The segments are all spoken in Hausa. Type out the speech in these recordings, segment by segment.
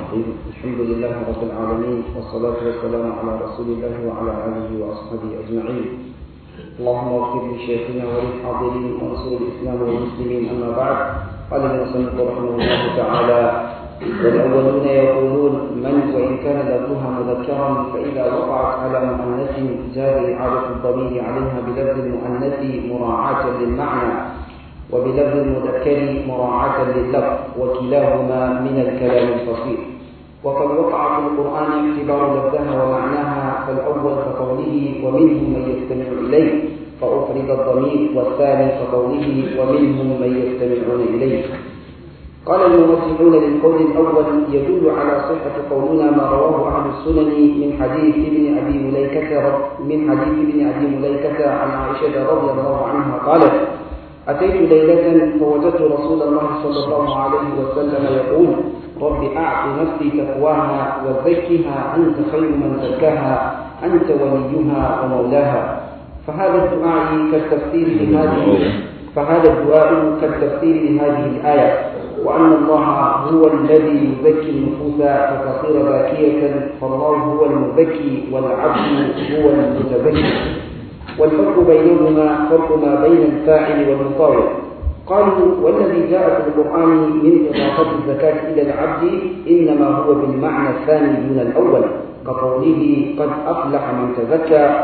الرحيم الحمد لله رب العالمين والصلاة والسلام على رسول الله وعلى آله وأصحابه أجمعين اللهم اغفر لشيخنا وللحاضرين وانصر الإسلام والمسلمين أما بعد قال المصنف رحمه الله تعالى والأولون يقولون من وإن كان لفظها مذكرا فإذا وقعت على مؤنث جاز إعادة الضمير عليها بلفظ المؤنث مراعاة للمعنى وبلفظ المذكر مراعاة لللفظ وكلاهما من الكلام الفصيح وقد وقع في القرآن اعتبار لفظها ومعناها فالأول كقوله ومنهم من يستمع إليه فأفرد الضمير والثاني كقوله ومنهم من يستمعون إليه قال المرجحون للقول الأول يدل على صحة قولنا ما رواه أهل السنن من حديث ابن أبي مليكة من حديث ابن أبي مليكة عن عائشة رضي الله عنها قالت أتيت ليلة فوجدت رسول الله صلى الله عليه وسلم يقول رب أعط نفسي تقواها وزكها أنت خير من زكاها أنت وليها ومولاها فهذا الدعاء كالتفسير لهذه فهذا الدعاء كالتفسير لهذه الآية وأن الله هو الذي يزكي النفوس فتصير باكية فالله هو المزكي والعبد هو المتزكي والفرق بينهما فرق ما بين الفاعل والمطاوع قالوا والذي جاء في القرآن من إضافة الزكاة إلى العبد إنما هو بالمعنى الثاني دون الأول كقوله قد أفلح من تزكى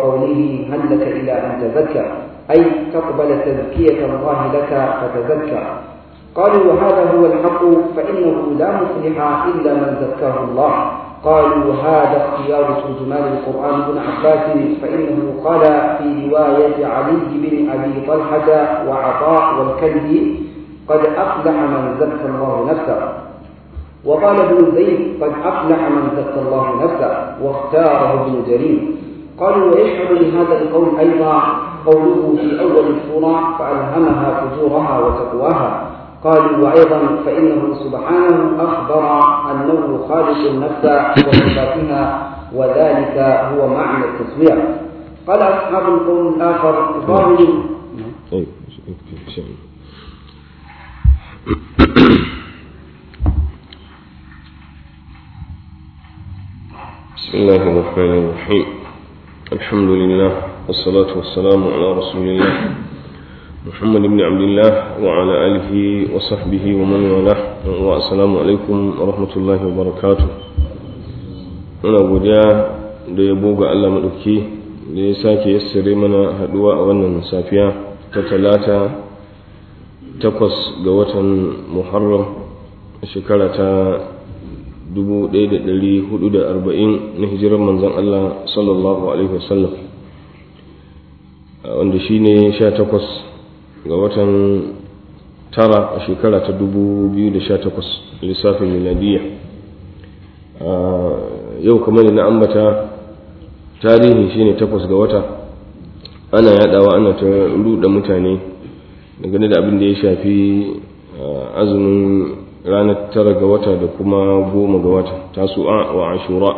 وقوله هل لك إلى أن تزكى أي تقبل تزكية الله لك فتزكى قالوا وهذا هو الحق فإنه لا مفلح إلا من زكاه الله قالوا هذا اختيار ترجمان القرآن بن عباس فإنه قال في رواية علي بن أبي طلحة وعطاء والكلبي قد أفلح من زكى الله نفسه وقال ابن زيد قد أفلح من زكى الله نفسه واختاره ابن جرير قالوا ويشهد لهذا القول أيضا قوله في أول السورة فألهمها فجورها وتقواها قالوا وأيضا فإنه سبحانه أخبر أنه خالق النفس وصفاتها وذلك هو معنى التصوير قال أصحاب القول الآخر ظاهر بسم الله الرحمن الرحيم الحمد لله والصلاة والسلام على رسول الله محمد بن عبد الله وعلى آله وصحبه ومن والاه والسلام عليكم ورحمة الله وبركاته muna godiya da yabo ga Allah maɗauki da ya sake yassare mana haɗuwa a wannan safiya ta talata takwas ga watan muharram shekara ta 1440 na hijirar manzon Allah sallallahu alaihi wasallam wanda shine 18 ga watan tara a shekara ta 2018 lissafin miladiyya yau kamar da na ambata tarihi shine takwas ga wata ana yadawa ana ta ruɗa mutane dangane da abin da ya shafi azumin ranar tara ga wata da kuma goma ga wata tasu'a wa ashura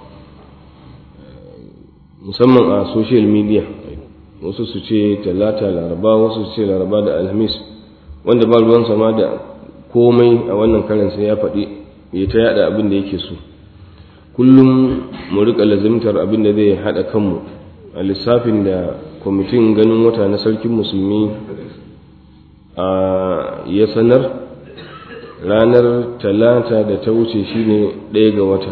musamman a social media wasu su ce talata laraba wasu su ce laraba da alhamis wanda ba ruwan sama da komai a wannan karin sai ya faɗi ya ta yada abin da yake so kullum mu rika lazimtar abin da zai haɗa kanmu a lissafin da kwamitin ganin wata na sarkin musulmi a ya sanar ranar talata da ta wuce shine ɗaya ga wata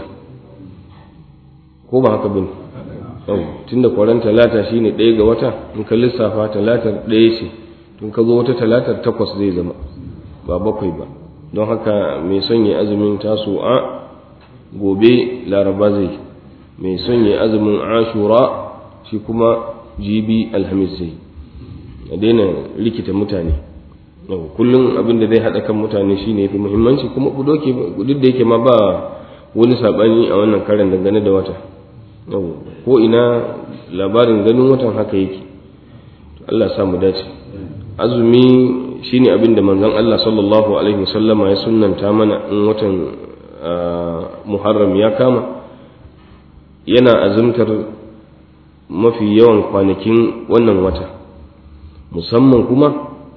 ko ba haka bin tun da kwaran talata shine ɗaya ga wata in ka lissafa talatar ɗaya ce tun ka zo wata talatar takwas zai zama ba bakwai ba don haka mai son ya azumin taso a gobe laraba zai mai son ya azumin ashura shi kuma jibi alhamis zai a daina rikita mutane kullum abin da zai haɗa kan mutane shine yafi muhimmanci kuma duk da yake ma ba wani saɓani a wannan karin dangane da wata ko ina labarin ganin watan haka yake Allah sa mu dace azumi shine abin da manzon Allah sallallahu alaihi wasallama ya sunnanta mana in watan Muharram ya kama yana azumtar mafi yawan kwanakin wannan wata musamman kuma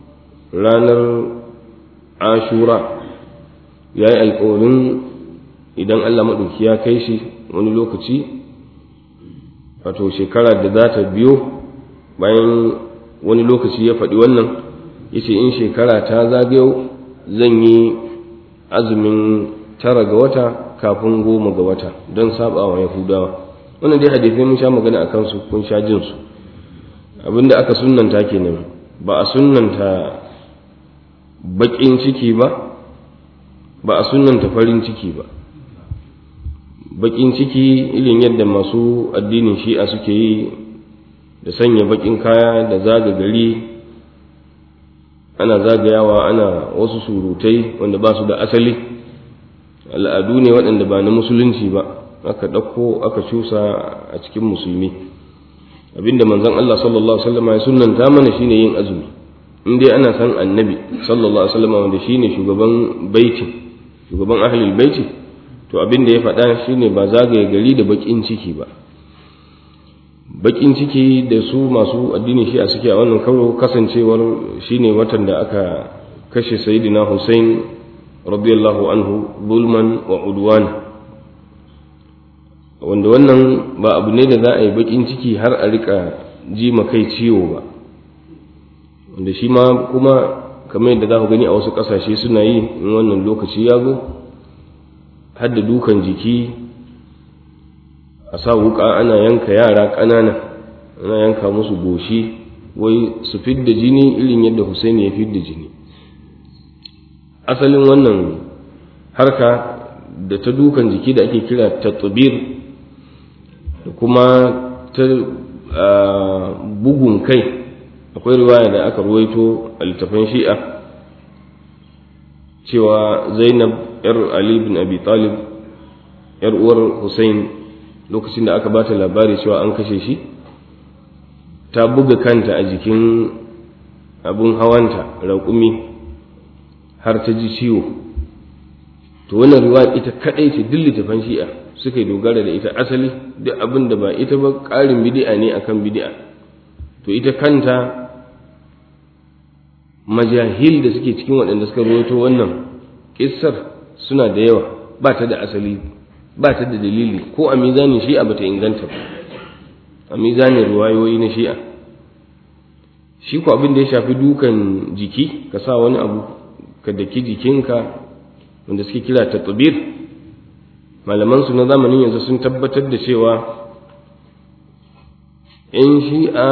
ranar ashura ya yi alkawarin idan Allah maɗauki ya kai shi wani lokaci wato shekara da za ta biyo bayan wani lokaci ya faɗi wannan ya ce in shekara ta zagayo zan yi azumin tara ga wata kafin goma ga wata don saba wa yahudawa wannan dai hadisai mun sha magana a kansu kun sha jin su abinda aka sunnanta kenan ba a sunnanta baƙin ciki ba ba a sunnanta farin ciki ba baƙin ciki irin yadda masu addinin shi'a suke yi da sanya baƙin kaya da zaga gari ana zagayawa ana wasu surutai wanda ba su da asali al'adu ne waɗanda ba na musulunci ba aka ɗauko aka cusa a cikin musulmi abinda manzon Allah sallallahu alaihi wasallam ya sunnanta mana shine yin azumi in dai ana san annabi sallallahu alaihi wasallam wanda shine shugaban baiti shugaban ahlul baiti to abinda ya faɗa shine ba zagaye gari da bakin ciki ba bakin ciki da su masu addini shi a suke a wannan karo kasancewar shine watan da aka kashe sayyidina Hussein radiyallahu anhu zulman wa udwan wanda wannan ba abu ne da za a yi bakin ciki har a rika ji kai ciwo ba wanda shi ma kuma kamar yadda za ku gani a wasu ƙasashe suna yi in wannan lokaci ya zo har da dukan jiki a sa wuka ana yanka yara ƙanana ana yanka musu goshi wai su fidda jini irin yadda Hussein ya fidda jini asalin wannan harka da ta dukan jiki da ake kira tatbir da kuma ta bugun kai akwai riwaya da aka ruwaito a littafin shi'a cewa zainab yar ali bin abi talib yar uwar hussein lokacin da aka bata labari cewa an kashe shi ta buga kanta a jikin abun hawanta raƙumi har ta ji ciwo to wannan riwaya ita kadai ce duk littafan shi'a suka yi dogara da ita asali duk abin da ba ita ba ƙarin bidi'a ne akan bidi'a to ita kanta majahil da suke cikin waɗanda suka rawaito wannan kissar suna da yawa ba ta da asali ba ta da dalili ko a mizanin shi'a ba ta inganta ba a mizanin ruwayoyi na shi'a shi ko abin da ya shafi dukan jiki ka sa wani abu ka daki jikinka wanda suke kira ta malaman su na zamanin yanzu sun tabbatar da cewa yan shi'a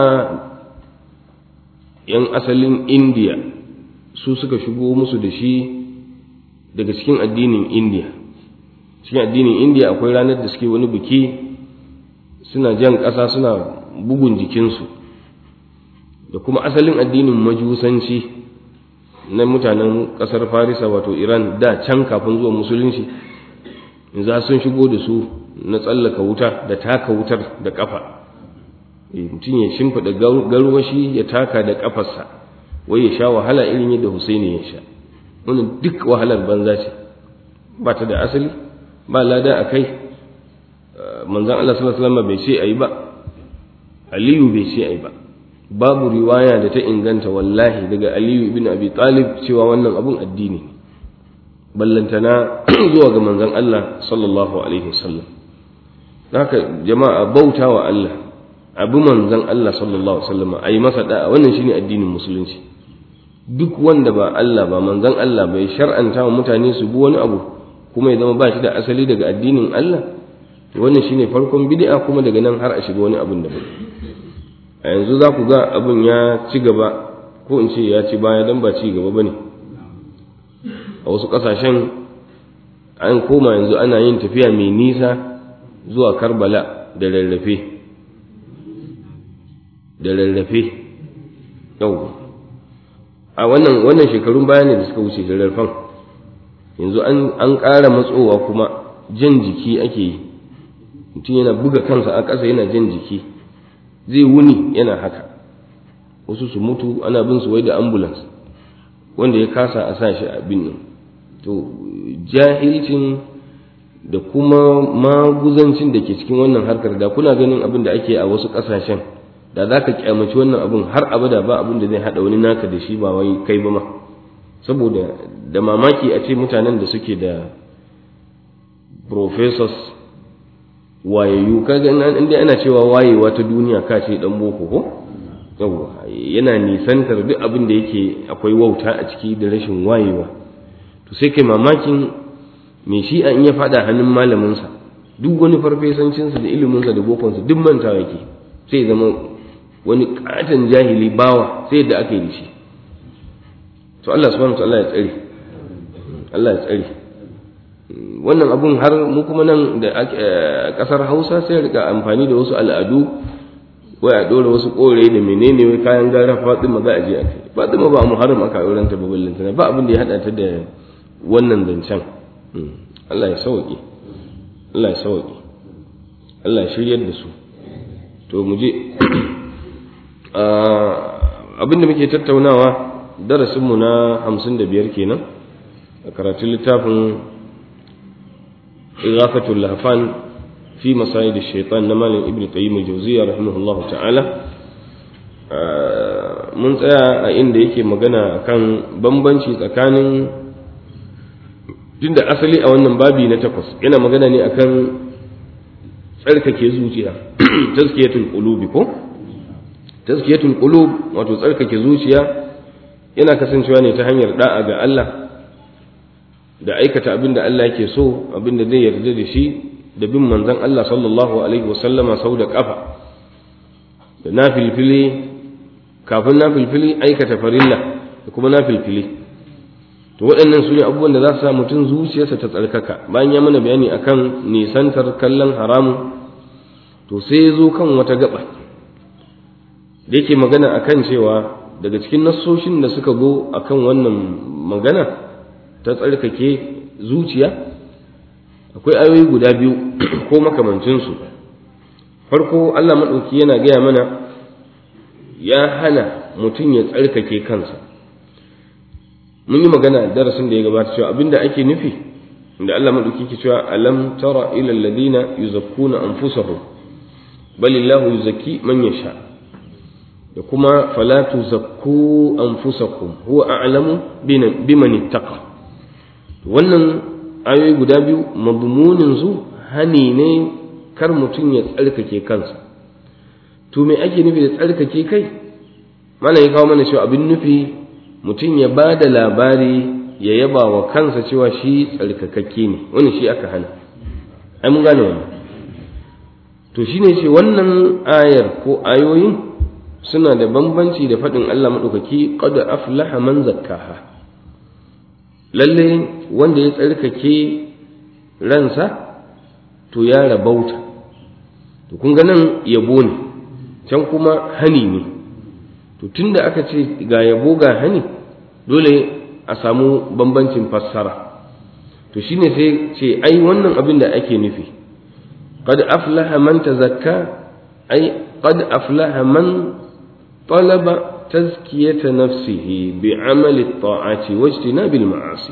yan asalin indiya su suka shigo musu da shi daga cikin addinin indiya cikin addinin indiya akwai ranar da suke wani biki suna jan ƙasa suna bugun jikinsu da kuma asalin addinin majusanci na mutanen ƙasar farisa wato iran da can kafin zuwa musulunci za sun shigo da su na tsallaka wuta da taka wutar da ƙafa mutum ya shimfiɗa garwashi ya taka da ƙafarsa wai ya sha wahala irin yadda husaini ya sha wannan duk wahalar banza ce ba ta da asali ba lada a kai manzan Allah sallallahu alaihi wasallam bai ce ayi ba aliyu bai ce ayi ba babu riwaya da ta inganta wallahi daga aliyu ibn abi talib cewa wannan abun addini ne ballantana zuwa ga manzan Allah sallallahu alaihi wasallam haka jama'a bauta wa Allah abu manzan Allah sallallahu alaihi wasallam ayi masa da'a wannan shine addinin musulunci duk wanda ba Allah ba manzan Allah bai shar'anta wa mutane su bi wani abu kuma ya zama ba shi da asali daga addinin Allah wannan shine farkon bid'a kuma daga nan har a shiga wani abin da ba a yanzu za ku ga abin ya ci gaba ko in ce ya ci baya dan ba ci gaba bane a wasu kasashen an koma yanzu ana yin tafiya mai nisa zuwa Karbala da rarrafe da rarrafe yau a wannan wannan shekarun baya ne da suka wuce da rarrafan yanzu an ƙara matsowa kuma jan jiki ake yi mutum yana buga kansa a ƙasa yana jan jiki zai wuni yana haka wasu su mutu ana bin su wai da ambulance wanda ya kasa a sa shi a bin nan to jahilcin da kuma maguzancin da ke cikin wannan harkar da kuna ganin abin da ake a wasu ƙasashen da za ka kyamaci wannan abin har abada ba abin da zai haɗa wani naka da shi ba wai kai ba ma saboda da mamaki a ce mutanen da suke da professors wayayyu kaga in dai ana cewa wayewa ta duniya ka ce dan boko ko yawa yana nisantar duk abin da yake akwai wauta a ciki da rashin wayewa to sai kai mamakin me shi an iya fada hannun malaminsa duk wani farfesancinsa da iliminsa da bokonsa duk mantawa yake sai zama wani katon jahili bawa sai da aka yi da shi to Allah subhanahu wa ta'ala ya tsare Allah ya tsare wannan abun har mu kuma nan da kasar Hausa sai rika amfani da wasu al'adu wai a dora wasu kore da menene wai kayan gara Fatima za a je a kai Fatima ba muharram aka auren ta babban lantana ba abin da ya hada ta da wannan zancen Allah ya sauke Allah ya sauke Allah ya shiryar da su to mu je abin da muke tattaunawa darasinmu na hamsin da biyar kenan a karatun littafin igafatul lahfan fi masayid shaitan na malin ibn qayyim al-jawziyya rahimahullahu ta'ala mun tsaya a inda yake magana akan bambanci tsakanin tunda asali a wannan babi na takwas yana magana ne akan tsarkake zuciya tazkiyatul qulubi ko tazkiyatul qulub wato tsarkake zuciya yana kasancewa ne ta hanyar da'a ga Allah da aikata abin da Allah yake so abin da zai yarda da shi da bin manzon Allah sallallahu alaihi wasallama sau da kafa da nafilfili kafin nafilfili aikata farilla da kuma nafilfili to waɗannan su ne abubuwan da za su sa mutum zuciyarsa ta tsarkaka bayan ya mana bayani akan nisantar kallon haramun to sai ya zo kan wata gaba da yake magana akan cewa daga cikin nassoshin da suka zo akan wannan magana ta tsarkake zuciya akwai ayoyi guda biyu ko makamancinsu farko Allah maɗauki yana gaya mana ya hana mutum ya tsarkake kansa mun yi magana darasin da ya gabata cewa abinda ake nufi da Allah maɗauki ke cewa alam tara ila alladhina yuzakkuna anfusahum balillahu yuzakki man yasha da kuma fala tuzakku anfusakum huwa a'lamu biman ittaqa wannan ayoyi guda biyu madmunin su hani ne kar mutum ya tsarkake kansa to me ake nufi da tsarkake kai mana ya kawo mana cewa abin nufi mutum ya ba da labari ya yaba wa kansa cewa shi tsarkakakke ne wani shi aka hana ai mun gane wannan to shine ce wannan ayar ko ayoyin suna da bambanci da faɗin Allah maɗaukaki qad aflaha man zakkaha lalle wanda ya tsarkake ransa to ya rabauta to kun ga nan yabo ne can kuma hani ne to tunda aka ce ga yabo ga hani dole a samu bambancin fassara to shine sai ce ai wannan abin da ake nufi qad aflaha man tazakka ai qad aflaha man talaba tazkiyata nafsihi bi amali at-ta'ati wa ijtinabil ma'asi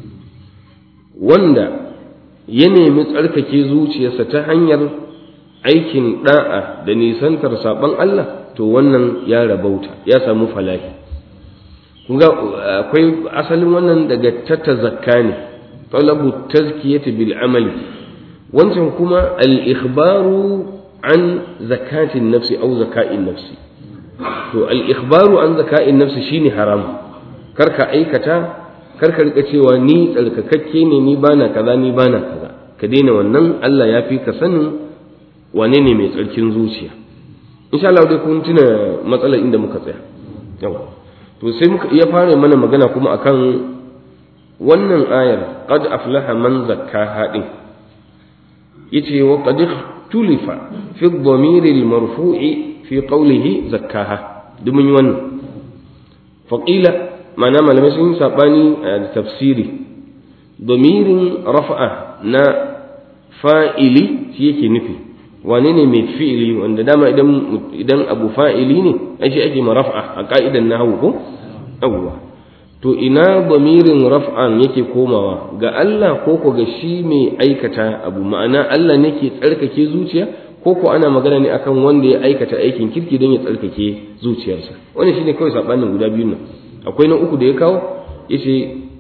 wanda ya nemi tsarkake zuciyarsa ta hanyar aikin da'a da nisantar saban Allah to wannan ya rabauta ya samu falahi kun ga akwai asalin wannan daga tata zakka ne talabu tazkiyati bil amali wancan kuma al ikhbaru an zakatin nafsi au zaka'in nafsi to al ikhbaru an zaka'in nafsi shine haram karka aikata karka rika cewa ni tsarkakakke ne ni bana kaza ni bana kaza ka daina wannan Allah ya fi ka sanin wane ne mai tsarkin zuciya insha Allah dai kun tuna matsalar inda muka tsaya yawa to sai muka iya fara mana magana kuma akan wannan ayar qad aflaha man zakkaha din yace wa qad tulifa fi ad-damir al-marfu'i fi qawlihi zakkaha duk mun yi wannan faqila ma'ana malamai sun yi sabani a tafsiri domirin rafa'a na fa'ili shi yake nufi wane ne mai fi'ili wanda dama idan idan abu fa'ili ne ai shi ake maraf'a a ka'idan nahwu ko yawwa to ina bamirin raf'an yake komawa ga Allah ko ko ga shi mai aikata abu ma'ana Allah ne ke tsarkake zuciya ko ko ana magana ne akan wanda ya aikata aikin kirki don ya tsarkake zuciyarsa wannan shine kawai sabanin guda biyun nan akwai na uku da ya kawo yace ko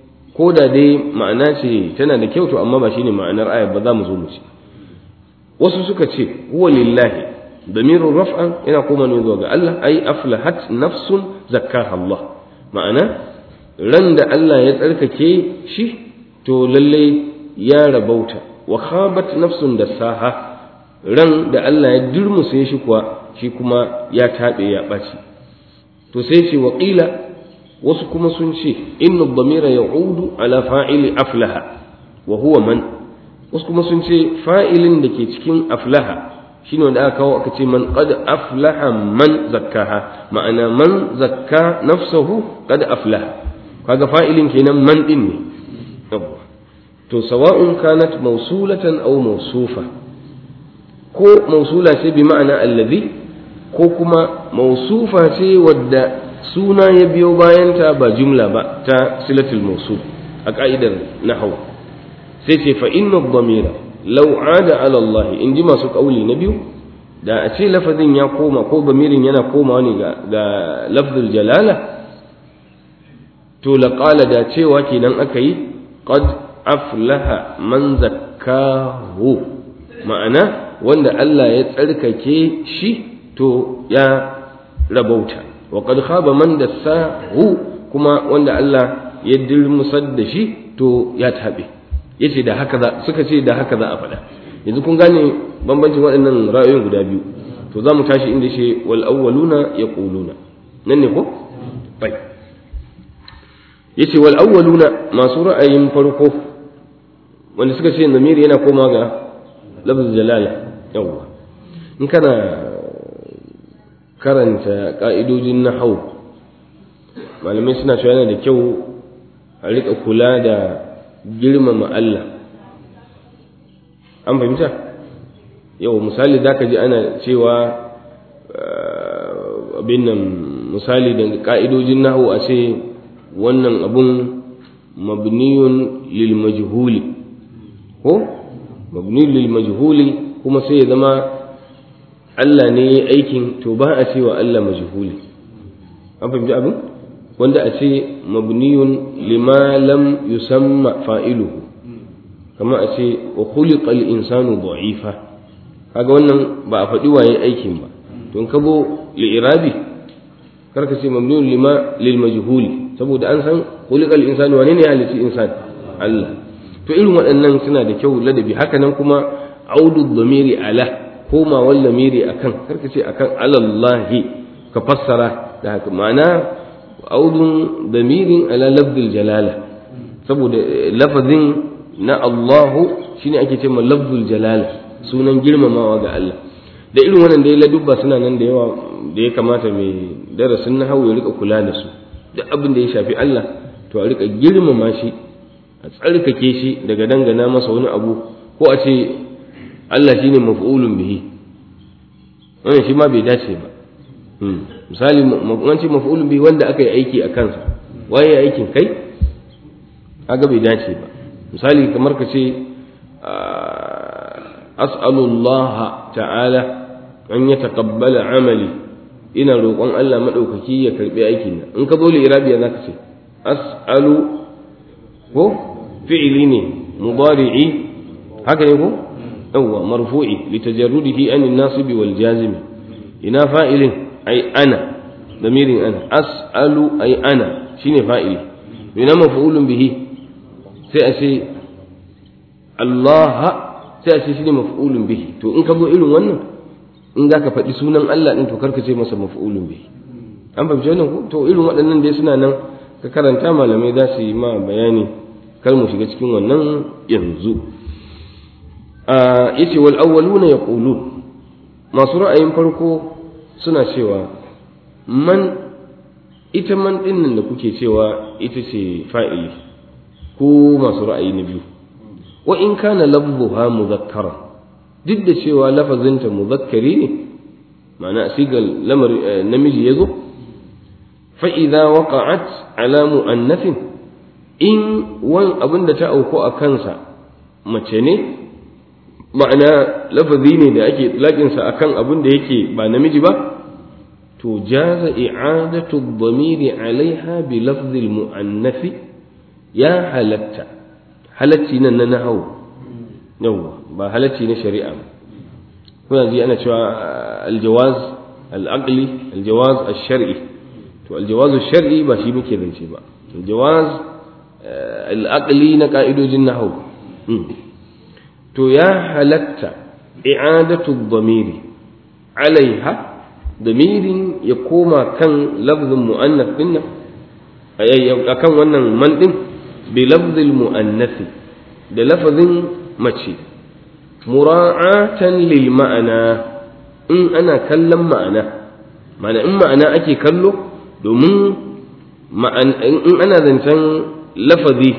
ko da dai ma'ana ce tana da kyau to amma ba shine ma'anar ayar ba za mu zo mu ci wasu suka ce huwa lillahi damirun raf'an yana koma ne zuwa ga Allah ai aflahat nafsun zakkaha Allah ma'ana ran da Allah ya tsarkake shi to lalle ya rabauta wa khabat nafsun da saha ran da Allah ya durmusa shi kuwa shi kuma ya taɓe ya ɓaci to sai ce wa ƙila wasu kuma sun ce inna dhamira ya'udu ala fa'ili aflaha wa huwa man wasu kuma sun ce fa'ilin da ke cikin aflaha shine wanda aka kawo aka ce man qad aflaha man zakkaha ma'ana man zakka nafsahu qad aflaha kaga fa'ilin kenan man din ne to sawa'un kanat mawsulatan aw mawsufa ko mawsula ce bi ma'ana allazi ko kuma mawsufa ce wadda suna ya biyo bayanta ba jumla ba ta silatul mawsul a ka'idar nahwu sai ce fa inna dhamira law ada ala Allah in ji masu kauli na biyu da a ce lafazin ya koma ko damirin yana komawa ne ga ga lafzul jalala to laqala da cewa kenan aka yi qad aflaha man zakkahu ma'ana wanda Allah ya tsarkake shi to ya rabauta wa qad khaba man dassahu kuma wanda Allah ya dirmusar da shi to ya tabe yace da haka za suka ce da haka za a faɗa yanzu kun gane bambancin waɗannan ra'ayoyin guda biyu to za mu tashi inda shi wal awwaluna yaquluna nan ne ko bai yace wal awwaluna masu ra'ayin farko wanda suka ce namiri yana koma ga lafz jalala yawwa in kana karanta ka'idojin nahau malamai suna cewa yana da kyau a rika kula da girmama Allah an fahimta yau misali da ka ji ana cewa abin nan misali da ka'idojin nahu a ce wannan abun mabniyun lil majhuli ko mabniyun lil majhuli kuma sai ya zama Allah ne ya aikin to ba a cewa Allah majhuli an fahimci abin wanda a ce mabniyun lima lam yusamma fa'iluhu kama a ce wa khuliqal insanu da'ifa kaga wannan ba a faɗi waye aikin ba don kabo li'irabi karka ce mabniyun lima lil majhuli saboda an san khuliqal insanu wane ne halitti insan Allah to irin waɗannan suna da kyau ladabi haka nan kuma audu dhamiri ala koma wal lamiri akan karka ce akan alallahi ka fassara da haka ma'ana audun damirin ala lafzil jalala saboda lafazin na Allahu shine ake cewa lafzul jalala sunan girmamawa ga Allah da irin wannan da ya ladubba suna nan da yawa da ya kamata mai darasin na ya rika kula da su duk abin da ya shafi Allah to a rika girmama shi a tsarkake shi daga dangana masa wani abu ko a ce Allah shine maf'ulun bihi wannan shi ma bai dace ba misali an ce maf'ulun bihi wanda aka yi aiki a kansa waye aikin kai kaga bai dace ba misali kamar ka ce as'alullah ta'ala an ya taqabbala amali ina roƙon Allah madaukaki ya karbi aikin nan in ka zo li'irabiya zaka ce as'alu ko fi'li ne mudari'i haka ne ko yawwa marfu'i litajarrudihi an an-nasib wal jazim ina fa'ilin ai ana damirin ana as'alu ai ana shine fa'ili ina maf'ulun bihi sai a ce Allah sai a ce shine maf'ulun bihi to in ka zo irin wannan in zaka faɗi sunan Allah din to karka ce masa maf'ulun bihi an fahimci wannan ko to irin waɗannan dai suna nan ka karanta malamai za su yi ma bayani kar mu shiga cikin wannan yanzu yace wal awwaluna yaqulun masu ra'ayin farko suna cewa man ita man dinnan da kuke cewa ita ce fa'ili ko masu ra'ayi na biyu wa in kana lafzuha muzakkara duk da cewa lafazinta muzakkari ne ma'ana sigal lamar namiji yazo fa idza waqa'at ala mu'annathin in wan abin da ta auku a kansa mace ne ma'ana lafazi ne da ake laƙinsa akan abin da yake ba namiji ba to jaza i'adatu dhamiri alaiha bi lafzi mu'annathi ya halatta halacci nan na nahawu yawwa ba halacci na shari'a ba kuna ji ana cewa aljawaz al'aqli aljawaz ash-shar'i to aljawaz ash-shar'i ba shi muke zance ba aljawaz al'aqli na ka'idojin nahwu to ya halatta i'adatu dhamiri alaiha damirin ya koma kan lafzin mu'annas din nan akan wannan man din bi lafzil mu'annasi da lafazin mace mura'atan lil ma'ana in ana kallon ma'ana ma'ana in ma'ana ake kallo domin in ana zancen lafazi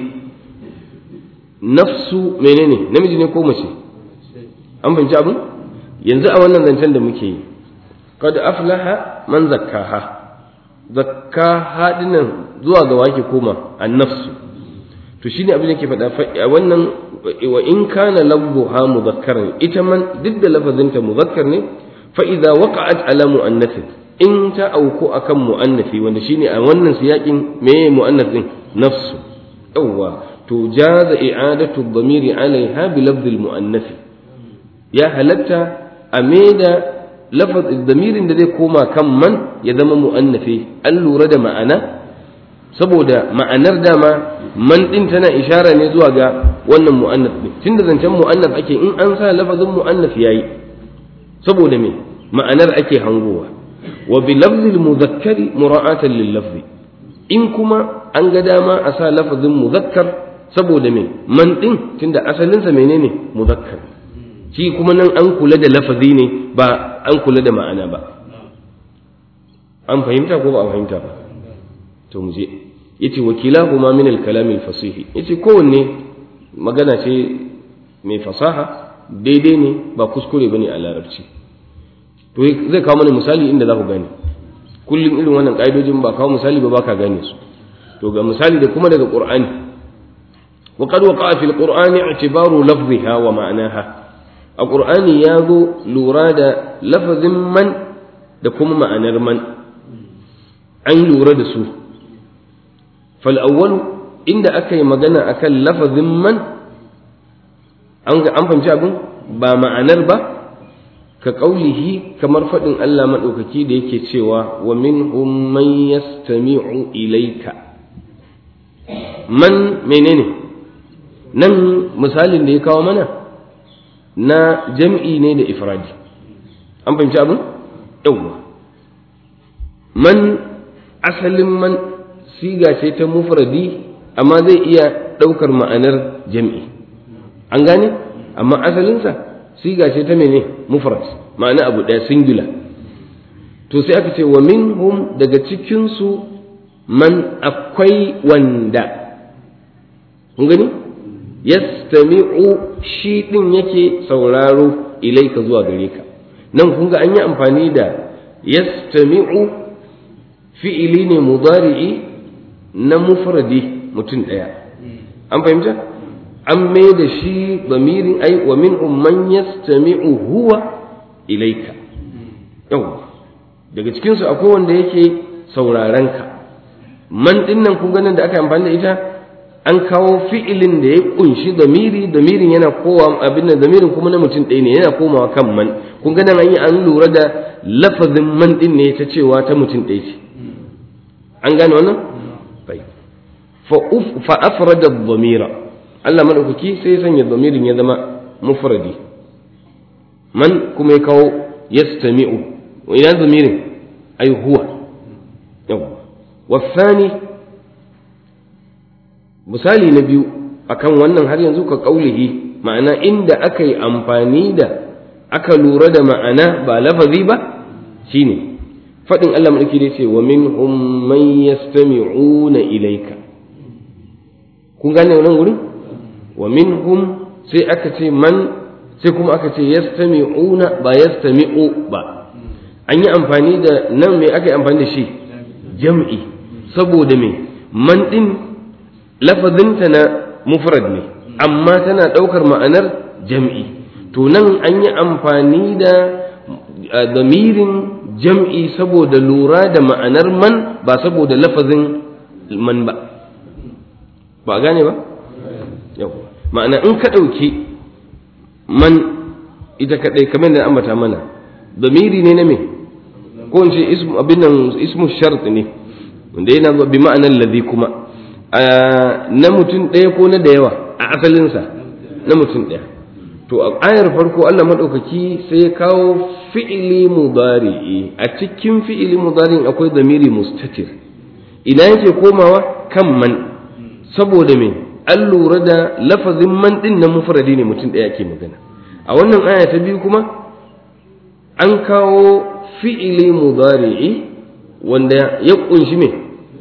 nafsu menene namiji ne ko mace an fahimci abin yanzu a wannan zancen da muke yi qad aflaha man zakkaha zakkaha dinnan zuwa ga wake koma an-nafsu to shine abin da ke faɗa wannan wa in kana lafzuha mudhakkaran ita man duk da lafazinta muzakkar ne fa idza waqa'at ala muannath in ta auku akan muannathi wanda shine a wannan siyakin me muannath din nafsu yawwa to jaza i'adatu ad-damiri alaiha bi lafzi al-muannath ya halatta a da lafaz damirin da zai koma kan man ya zama muannathi an lura da ma'ana saboda ma'anar dama man din tana ishara ne zuwa ga wannan mu'annas din tunda zancen mu'annas ake in an sa lafazin mu'annas yayi saboda me ma'anar ake hangowa wa bi lafzil muzakkari mura'atan lil lafzi in kuma an ga dama a sa lafazin muzakkar saboda me man din tunda asalin sa menene muzakkar shi kuma nan an kula da lafazi ne ba an kula da ma'ana ba an fahimta ko ba a fahimta ba to mu je yace wakilahuma min al-kalam al-fasih yace kowanne magana ce mai fasaha daidai ne ba kuskure bane a larabci to zai kawo mana misali inda za ku gane kullum irin wannan ƙa'idojin ba kawo misali ba baka gane su to ga misali da kuma daga qur'ani wa qad waqa'a fil qur'ani i'tibaru lafziha wa ma'naha a qur'ani ya zo lura da lafazin man da kuma ma'anar man an lura da su fal awwalu inda aka yi magana akan lafazin man an an fahimci abin ba ma'anar ba ka ƙaulihi kamar faɗin Allah maɗaukaki da yake cewa wa min man yastami'u ilaika man menene nan misalin da ya kawo mana na jam'i ne da ifradi an fahimci abin yawwa man asalin man siga ce ta mufradi amma zai iya ɗaukar ma'anar jam'i an gane amma asalinsa siga ce ta mene mufrad ma'ana abu ɗaya singular to sai aka ce wa minhum daga cikinsu man akwai wanda kun gani yastami'u shi ɗin yake sauraro ilaika zuwa gare ka nan kun ga an yi amfani da yastami'u fi'ili ne mudari'i na mufradi mutum ɗaya an fahimta an mai da shi bamirin ai wa min man yastami'u huwa ilaika yau daga cikinsu akwai wanda yake sauraron ka man din nan kun ganin da aka amfani da ita an kawo fi'ilin da ya kunshi damiri damirin yana kowa abin da damirin kuma na mutum ɗaya ne yana komawa kan man kun ganin an yi an lura da lafazin man din ne ta cewa ta mutum ɗaya ce an gane wannan fa afrada dhamira Allah madaukaki sai ya sanya dhamirin ya zama mufradi man kuma ya kawo yastami'u wa ina dhamirin ay huwa yawa wasani misali na biyu akan wannan har yanzu ka kaulihi ma'ana inda aka yi amfani da aka lura da ma'ana ba lafazi ba shine faɗin Allah mulki da ce wa minhum man yastami'una ilayka kun gane wannan gurin wa minhum sai aka ce man sai kuma aka ce yastami'una ba yastami'u ba an yi amfani da nan me aka yi amfani da shi jam'i saboda me man din lafazinta na mufrad ne amma tana ɗaukar ma'anar jam'i to nan an yi amfani da damirin jam'i saboda lura da ma'anar man ba saboda lafazin man ba ba gane ba yau ma'ana in ka ɗauki man ita kaɗai kamar da ambata mana damiri ne na me ko in ce ismu abin nan ismu shart ne wanda yana zuwa bi ma'anar ladhi kuma na mutum ɗaya ko na da yawa a asalinsa na mutum ɗaya to a ayar farko Allah maɗaukaki sai ya kawo fi'ili mudari'i a cikin fi'ili mudari'in akwai damiri mustatir ina yake komawa kan man saboda me an lura da lafazin man ɗin na mufradi ne mutum ɗaya ke magana a wannan aya ta biyu kuma an kawo fi'ili mudari'i wanda ya ƙunshi me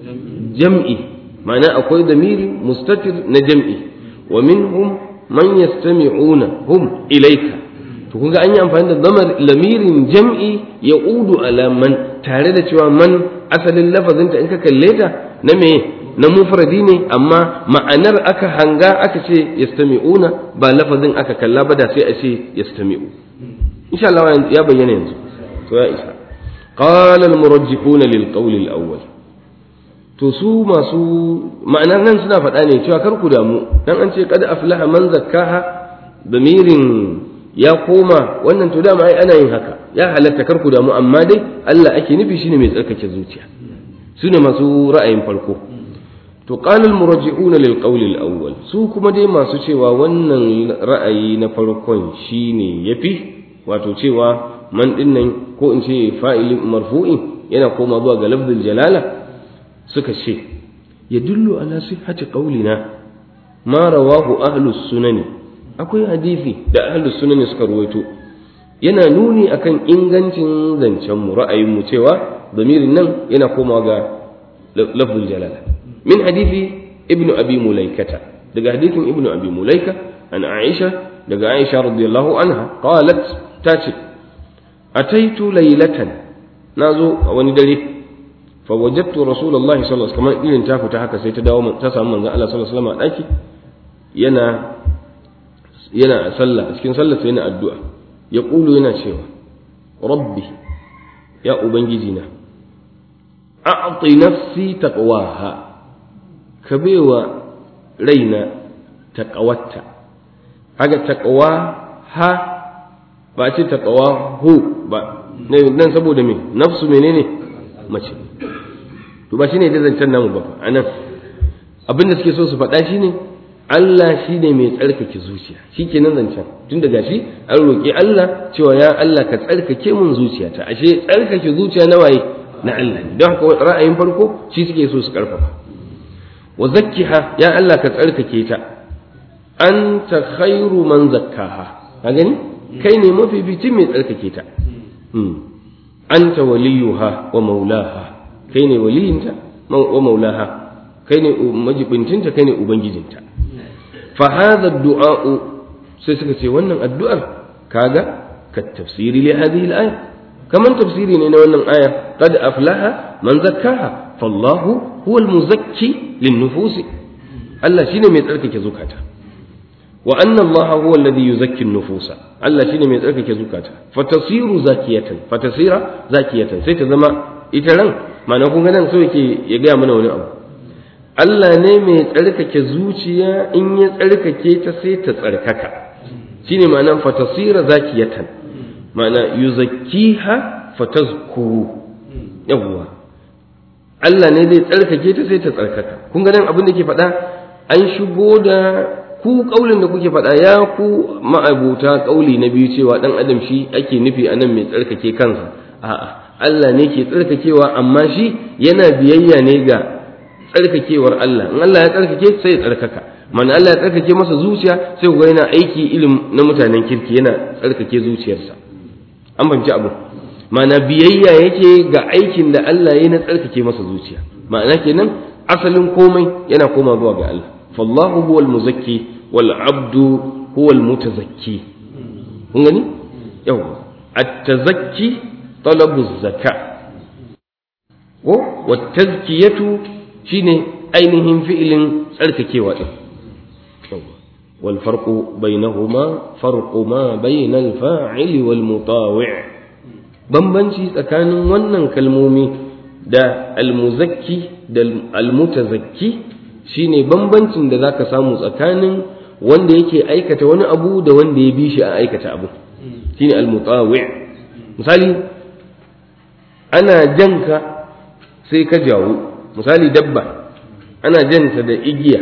jam'i ma'ana akwai damiri mustatir na jam'i wa minhum man yastami'una hum ilayka to kun ga an yi amfani da zamar lamirin jam'i ya udu ala man tare da cewa man asalin lafazinta in ka kalle ta na me na mufradi ne amma ma'anar aka hanga aka ce yastami'una ba lafazin aka kalla ba da sai a ce yastami'u insha Allah ya bayyana yanzu to ya isa qala al murajjihuna lil qawl al awwal to su masu ma'anar nan suna faɗa ne cewa kar ku damu dan an ce qad aflaha man zakkaha damirin ya koma wannan to dama ai ana yin haka ya halatta kar ku damu amma dai Allah ake nufi shine mai tsarkake zuciya su ne masu ra'ayin farko to qala al murajji'una lil qawl al awwal su kuma dai masu cewa wannan ra'ayi na farkon shine yafi wato cewa man dinnan ko in ce fa'ilin marfu'in yana koma zuwa ga lafzul jalala suka ce ya dullu ala sihhati qaulina ma rawahu ahlus sunani akwai hadisi da ahlus sunani suka ruwaito yana nuni akan ingancin zancen mu ra'ayin mu cewa zamirin nan yana komawa ga lafzul jalala min hadisi ibnu abi mulaikata daga hadisin ibnu abi mulaika an aisha daga aisha radiyallahu anha qalat tace ataitu laylatan nazo a wani dare فوجدت رسول الله صلى الله عليه وسلم كمان irin ta fita haka sai ta dawo ta samu manzon Allah sallallahu alaihi wasallam a daki yana yana sallah cikin sallah sai yana addu'a ya kulu yana cewa rabbi ya ubangiji na a'ti nafsi taqwaha ka baiwa raina taqawatta haka taqwa ha ba ce taqwa hu ba nan saboda me nafsu menene mace to ba shine da zancen namu ba anan abin da suke so su faɗa shine Allah shine mai tsarkake zuciya shikenan zancen tun daga shi an roƙi Allah cewa ya Allah ka tsarkake mun zuciyata ashe tsarkake zuciya na waye na Allah ne don haka ra'ayin farko shi suke so su karfafa wa zakkiha ya Allah ka tsarkake ta anta khairu man zakkaha ka gani kai ne mafificin mai tsarkake ta anta waliyuha wa maulaha kai ne waliyinta wa maulaha kai ne majibincinta kai ne ubangijinta fa hadha du'a sai suka ce wannan addu'ar kaga ka tafsiri li hadhihi al-aya kaman tafsiri ne na wannan aya qad aflaha man zakkaha fallahu huwa al-muzakki lin-nufusi Allah shine mai tsarkake zukata wa anna Allah huwa alladhi yuzakki an-nufusa Allah shine mai tsarkake zukata fatasiru zakiyatan fatasira zakiyatan sai ta zama ita ran ma'ana kun ga nan so yake ya gaya mana wani abu Allah ne mai tsarkake zuciya in ya tsarkake ta sai ta tsarkaka shine ma'anan fatasira zakiyatan ma'ana yuzakkiha fatazkuru yawwa Allah ne zai tsarkake ta sai ta tsarkaka kun ga nan abin da ke faɗa an shigo da ku kaulin da kuke faɗa ya ku ma'abuta kauli na biyu cewa dan adam shi ake nufi anan mai tsarkake kansa a'a Allah ne ke tsarkakewa amma shi yana biyayya ne ga tsarkakewar Allah in Allah ya tsarkake sai ya tsarkaka mana Allah ya tsarkake masa zuciya sai ku ga yana aiki ilim na mutanen kirki yana tsarkake zuciyarsa an fahimci abu ma'ana biyayya yake ga aikin da Allah ya na tsarkake masa zuciya ma'ana kenan asalin komai yana koma zuwa ga Allah fallahu huwal muzakki wal abdu huwal mutazakki kun gani yawa at-tazakki talabu zaka ko wa tazkiyatu shine ainihin fi'ilin tsarkakewa din wal farqu bainahuma farqu ma bainal fa'ili wal mutawi' bambanci tsakanin wannan kalmomi da almuzakki da almutazakki shine bambancin da zaka samu tsakanin wanda yake aikata wani abu da wanda ya bi shi a aikata abu shine al-mutawi misali ana janka sai ka jawo misali dabba ana janta da igiya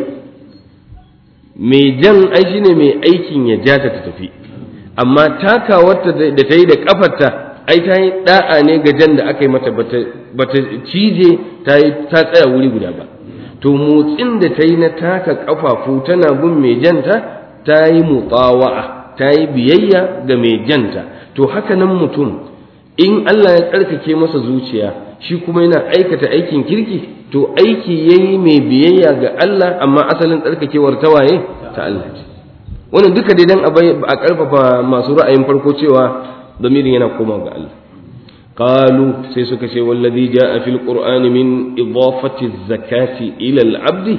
mai jan ai shine mai aikin ya ja ta tafi amma takawarta da ta yi da kafarta ai ta yi da'a ne ga jan da aka yi mata bata cije ta yi ta tsaya wuri guda ba to motsin da ta yi na taka kafafu tana bin mai janta ta yi mutsawa'a ta yi biyayya ga mai janta to haka nan mutum in Allah ya tsarkake masa zuciya shi kuma yana aikata aikin kirki to aiki yayi mai biyayya ga Allah amma asalin tsarkakewar ta waye ta Allah ce wannan duka dai dan a karfafa masu ra'ayin farko cewa damirin yana koma ga Allah qalu sai suka ce wallazi jaa fil qur'ani min idafati zakati ila al abdi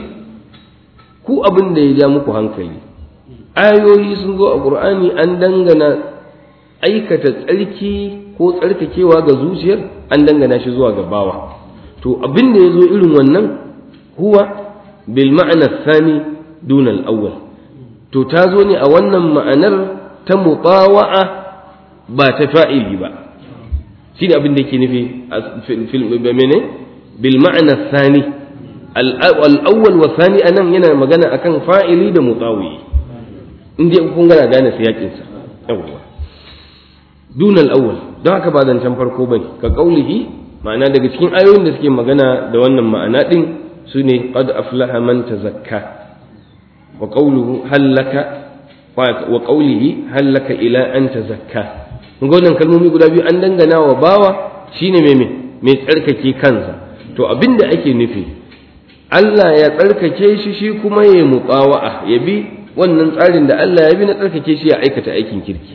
ku abin da ya ja muku hankali ayoyi sun zo a qur'ani an dangana aikata tsarki ko tsarkakewa ga zuciyar an dangana shi zuwa ga bawa to abin da ya zo irin wannan huwa bil ma'ana thani dun al awwal to ta zo ne a wannan ma'anar ta mutawa'a ba ta fa'ili ba shi ne abin da yake nufi fil mene bil ma'ana thani al awwal wa thani anan yana magana akan fa'ili da mutawi in dai kun gana gane siyakin sa yawwa dun al awwal don haka ba zancen farko bane ka kaulihi ma'ana daga cikin ayoyin da suke magana da wannan ma'ana din su ne qad aflaha man tazakka wa qawluhu hallaka wa qawlihi hallaka ila an tazakka kun ga wannan kalmomi guda biyu an dangana wa bawa shine mai mai tsarkake kansa to abinda ake nufi Allah ya tsarkake shi shi kuma ya muqawa'a ya bi wannan tsarin da Allah ya bi na tsarkake shi ya aikata aikin kirki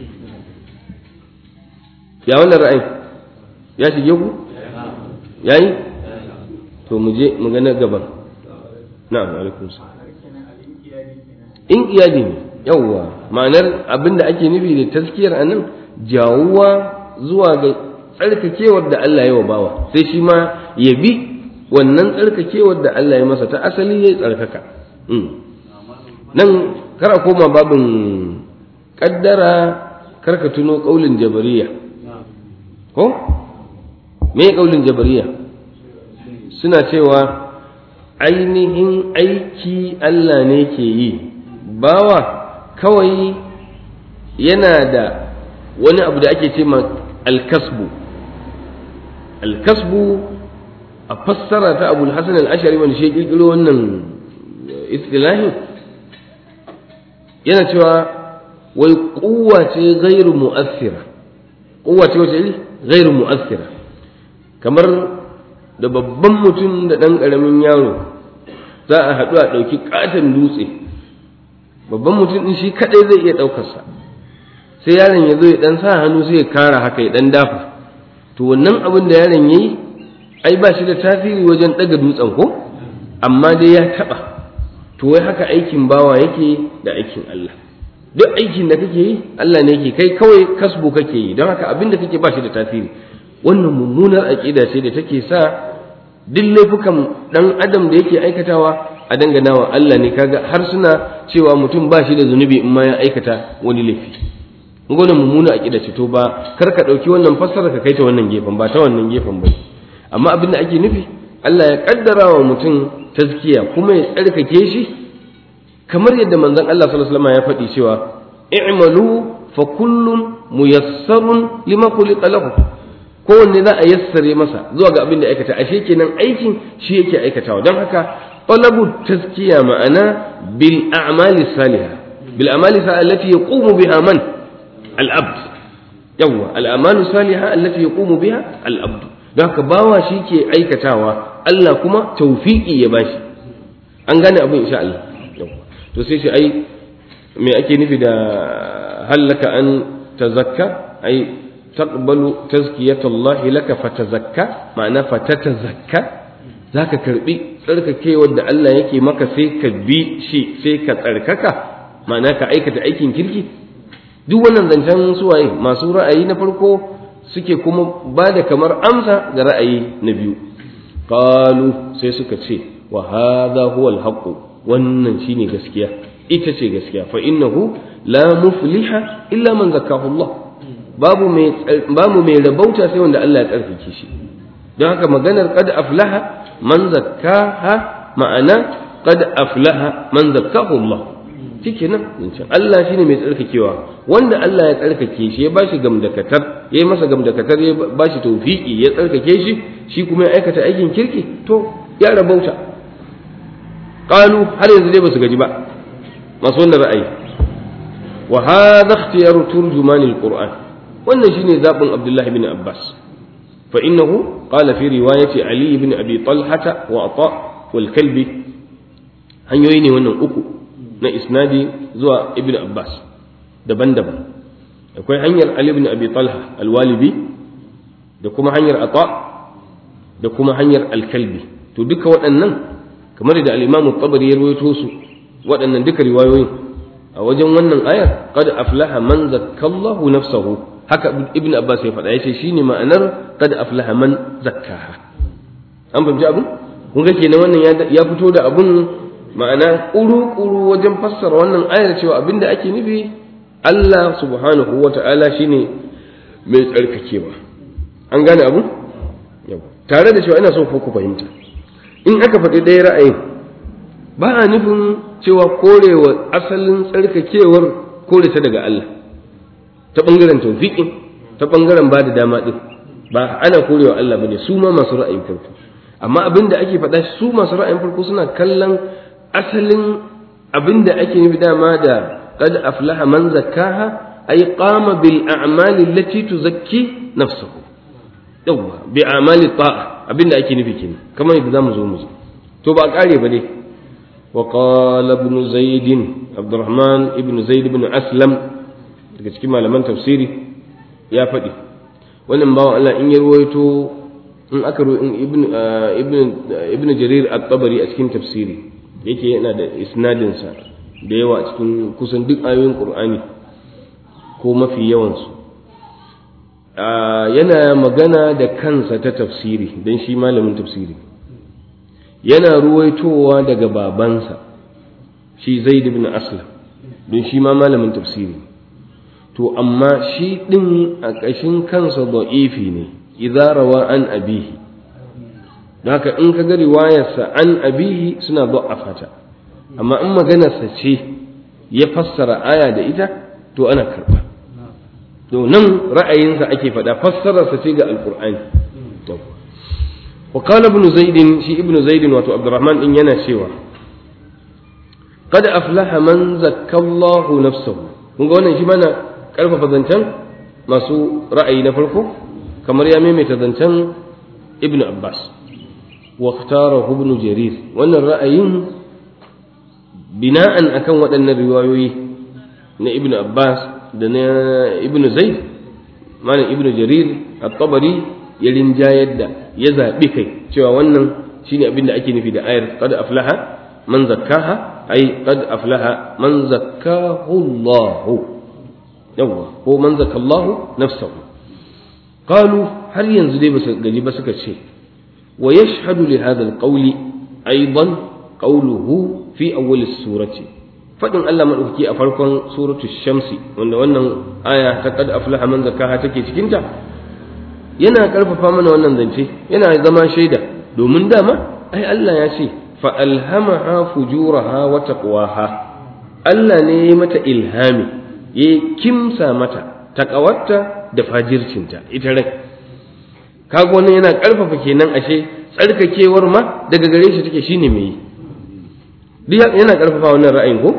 ya wannan ra'ayin ya shige ku yayi to mu je mu ga na gaban na'am alaikum in iyadi ne yawwa ma'anar abinda ake nufi da taskiyar anan jawuwa zuwa ga tsarkakewar da Allah ya wa bawa sai shi ma ya bi wannan tsarkakewar da Allah ya masa ta asali ya tsarkaka nan kara koma babin kaddara karka tuno kaulin jabariya ko me kaulin jabariya suna cewa ainihin aiki Allah ne ke yi bawa kawai yana da wani abu da ake ce ma alkasbu alkasbu a fassara ta abu hasan al-ashari wani shi kirkiro wannan istilahin yana cewa wai kuwa ce gairu mu'assira kuwa ce wace iri gairu mu'assira kamar da babban mutum da ɗan ƙaramin yaro za a haɗu a ɗauki ƙaton dutse babban mutum ɗin shi kaɗai zai iya ɗaukarsa sai yaron ya zo ya ɗan sa hannu sai ya kara haka ya ɗan dafa to wannan abin da yaron ya yi ai ba shi da tasiri wajen ɗaga dutsen ko amma dai ya taɓa to wai haka aikin bawa yake da aikin Allah duk aikin da kake yi Allah ne yake kai kawai kasbu kake yi don haka abin da kake ba shi da tasiri wannan mummunar aƙida ce da take sa duk laifukan ɗan adam da yake aikatawa a dangana wa Allah ne kaga har suna cewa mutum ba shi da zunubi in ma ya aikata wani laifi wannan mummuna aƙida ce to ba kar ka ɗauki wannan fassara ka kai ta wannan gefen ba ta wannan gefen ba amma abin da ake nufi Allah ya kaddara wa mutum tazkiya kuma ya tsarkake shi kamar yadda manzon Allah sallallahu alaihi wasallam ya faɗi cewa i'malu fa kullun muyassarun lima khuliqa lahu kowanne za a yassare masa zuwa ga abin da aikata ashe kenan aikin shi yake aikatawa don haka talabu tazkiya ma'ana bil a'mali salihah bil a'mali salihah allati yaqumu biha man al abd yawa al a'malu salihah allati yaqumu biha al abd don haka bawa shi ke aikatawa Allah kuma tawfiqi ya bashi an gane abin insha Allah yawa to sai shi ai me ake nufi da hallaka an tazakka ai تقبل تزكية الله لك فتزكى معنى فتتزكى ذاك كربي tsarkake wadda Allah yake maka sai ka bi shi sai ka tsarkaka ma'ana ka aikata aikin kirki duk wannan zancen suwaye masu ra'ayi na farko suke kuma ba da kamar amsa ga ra'ayi na biyu qalu sai suka ce wa hadha huwa al-haqq wannan shine gaskiya ita ce gaskiya fa innahu la mufliha illa man zakkahu Allah babu mai babu mai rabauta sai wanda Allah ya tsarkake shi don haka maganar qad aflaha man zakkaha ma'ana qad aflaha man zakkahu Allah shike nan zancen Allah shine mai tsarkakewa wanda Allah ya tsarkake shi ya bashi gamdakatar ya yi masa gamdakatar ya bashi tawfiki ya tsarkake shi shi kuma ya aikata aikin kirki to ya rabauta qalu har yanzu dai basu gaji ba masu wannan ra'ayi wa hadha ikhtiyaru turjuman alquran wannan shine zabin Abdullah ibn Abbas fa innahu qala fi riwayati Ali ibn Abi Talha wa Ata wal Kalbi hanyoyi ne wannan uku na isnadi zuwa ibn Abbas daban-daban akwai hanyar Ali ibn Abi Talha al-Walibi da kuma hanyar Ata da kuma hanyar al-Kalbi to duka waɗannan kamar da al-Imam tabari ya rawaito su waɗannan duka riwayoyin a wajen wannan ayar qad aflaha man zakkallahu nafsahu haka ibn Abbas ya faɗa yace shine ma'anar qad aflaha man zakkaha an fahimci abin kun ga kenan wannan ya fito da abun ma'ana ƙuru-ƙuru wajen fassara wannan ayar cewa abinda ake nufi Allah subhanahu wa ta'ala shi ne mai tsarkakewa an gane abu? tare da cewa ina so ku fahimta in aka faɗi ɗaya ra'ayin ba a nufin cewa korewa asalin tsarkakewar kore ta daga Allah ta ɓangaren taufiƙin ta ɓangaren ba da dama ɗin ba ana korewa Allah ba ne su ma masu ra'ayin farko amma abin da ake faɗa su masu ra'ayin farko suna kallon asalin abin da ake nufi dama da qad aflaha man zakkaha ay qama bil a'mali allati tuzakki nafsuhu yawa bi a'mali ta'a abin da ake nufi kenan kamar yadda zamu zo mu ji to ba kare ba dai wa qala ibn zaid abdurrahman ibn zaid ibn aslam daga cikin malaman tafsiri ya faɗi wannan bawan Allah in ya ruwaito in aka in ibn ibn ibn jarir at-tabari a cikin tafsiri yake yana da isnadinsa da yawa cikin kusan duk ayoyin ƙur'ani ko mafi yawansu yana magana da kansa ta tafsiri don shi malamin tafsiri yana ruwaitowa daga babansa shi zaid ibn aslam don shi ma malamin tafsiri to amma shi ɗin a ƙashin kansa da'ifi ne idza rawa an abihi haka in ka ga riwayarsa an abihi suna fata amma in maganarsa ce ya fassara aya da ita to ana karba to nan ra'ayinsa ake faɗa fassararsa ce ga alkur'ani wa qala ibn zaid shi ibn zaid wato abdurrahman din yana cewa qad aflaha man zakka Allahu nafsahu kun ga wannan shi mana karfafa zancen masu ra'ayi na farko kamar ya maimaita zancen ibn abbas واختاره ابن جرير wannan ra'ayin bina'an akan waɗannan riwayoyi na ibn Abbas da na ibn Zaid malam ibn Jarir at-Tabari ya rinjayar da ya zaɓi kai cewa wannan shine abin da ake nufi da ayar qad aflaha man zakkaha ay qad aflaha man zakkahu Allah yawa ko man zakkallahu nafsahu qalu har yanzu dai basu gaji ba suka ce ويشهد لهذا القول أيضا قوله في أول السورة فإن الله من أفكي أفرقا سورة الشمس وأن وأن آية تقد أفلح من زكاها تكي تكنتا yana karfafa mana wannan zance yana zama shaida domin dama ai Allah ya ce fa alhamaha fujuraha wa taqwaha Allah ne ya mata ilhami ya kimsa mata taqawarta da fajircinta ita rai kaga wannan yana karfafa kenan ashe tsarkakewar ma daga gare shi take shine mai duk yana karfafa wannan ra'ayin ko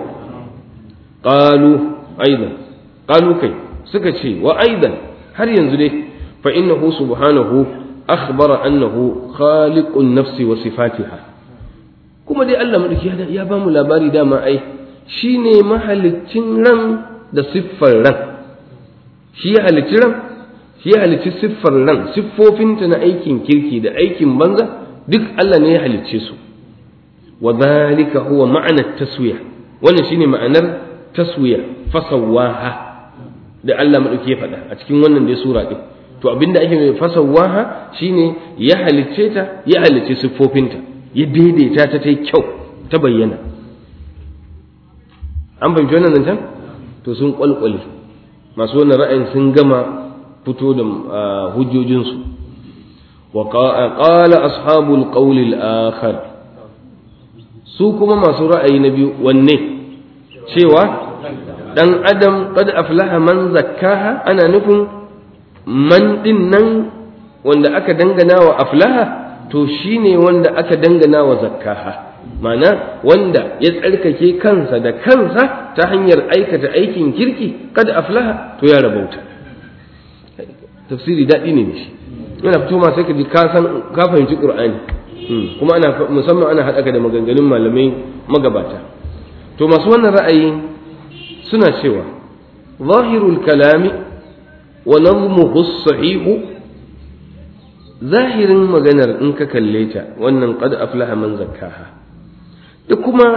qalu aidan qalu kai suka ce wa aidan har yanzu dai fa innahu subhanahu akhbara annahu khaliqun nafsi wa sifatiha kuma dai Allah madauki ya ba mu labari dama ai shine mahaliccin ran da siffar ran shi ya halicci ran shi ya halicci siffar ran siffofinta na aikin kirki da aikin banza duk Allah ne ya halicce su wa dhalika huwa ma'ana taswiya wannan shine ma'anar taswiya fasawaha da Allah madauki ya faɗa a cikin wannan dai sura din to abinda ake mai fasawaha shine ya halicce ta ya halicce siffofinta ya daidaita ta ta kyau ta bayyana an fahimci wannan zancen to sun kwalkwale masu wannan ra'ayin sun gama fito da hujjojinsu wa qala ashabul qawl al-akhar su kuma masu ra'ayi na biyu wanne cewa dan adam qad aflaha man zakkaha ana nufin man din nan wanda aka dangana wa aflaha to shine wanda aka dangana wa zakkaha mana wanda ya tsarkake kansa da kansa ta hanyar aikata aikin kirki kada aflaha to ya rabauta tafsiri daɗi ne shi yana fito ma sai ka ji ka san ka fahimci qur'ani kuma ana musamman ana haɗa ka da maganganun malamai magabata to masu wannan ra'ayi suna cewa zahirul kalami wa nazmuhu sahihu zahirin maganar in ka kalle ta wannan qad aflaha man zakkaha da kuma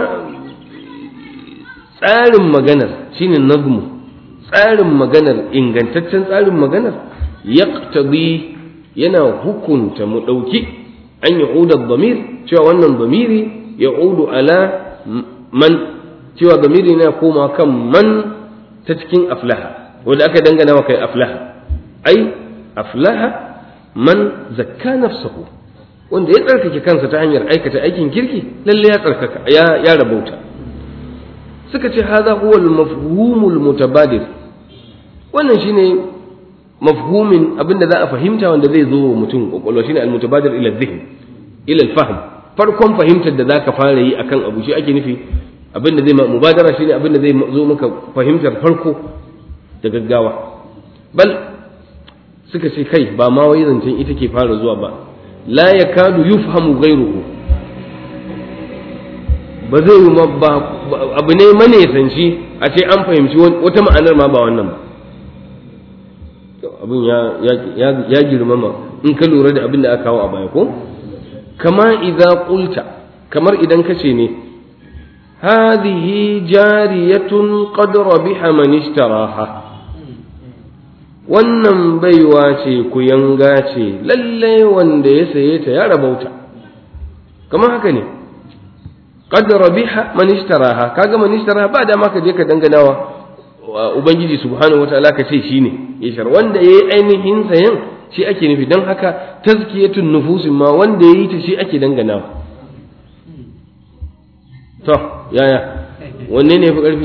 tsarin maganar shine nazmu tsarin maganar ingantaccen tsarin maganar yaqtadi yana hukunta mu ɗauki an yi dhamir cewa wannan dhamiri ya ala man cewa dhamiri na koma kan man ta cikin aflaha wanda aka dangana wa kai aflaha ai aflaha man zakka nafsahu wanda ya tsarkake kansa ta hanyar aikata aikin kirki lalle ya tsarkaka ya ya rabauta suka ce hadha huwa al-mafhumul mutabadir wannan shine mafhumin abinda za a fahimta wanda zai zo wa mutum kwakwalwa shine al-mutabadir ila dhihn ila al-fahm farkon fahimtar da zaka fara yi akan abu shi ake nufi abinda zai mubadara shine abinda zai zo maka fahimtar farko da gaggawa bal suka ce kai ba ma wai zancen ita ke fara zuwa ba la yakadu yufhamu ghayruhu ba zai yi ba abu ne manesanci a ce an fahimci wata ma'anar ma ba wannan ba abin ya girmama in ka lura da abin da aka kawo a baya ko kama idza qulta kamar idan ka ce ne hadhihi jariyatun qad rabiha man ishtaraha wannan baiwa ce ku yanga ce lalle wanda ya saye ta ya rabauta kamar haka ne qad rabiha man ishtaraha kaga man ishtaraha ba da ma ka je ka danganawa ubangiji subhanahu wataala ka ce shine ya shar wanda yayi ainihin sayan shi ake nufi don haka tazkiyatun nufusin ma wanda yayi ta shi ake danganawa to yaya wanne ne fi karfi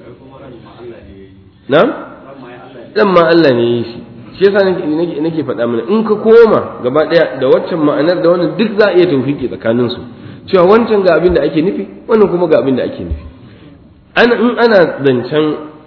na'am dan ma Allah ne yi shi shi yasa nake nake faɗa mana in ka koma gaba ɗaya da waccan ma'anar da wannan duk za a iya tawfiki tsakanin su cewa wancan ga abin da ake nufi wannan kuma ga abin da ake nufi ana in ana zancen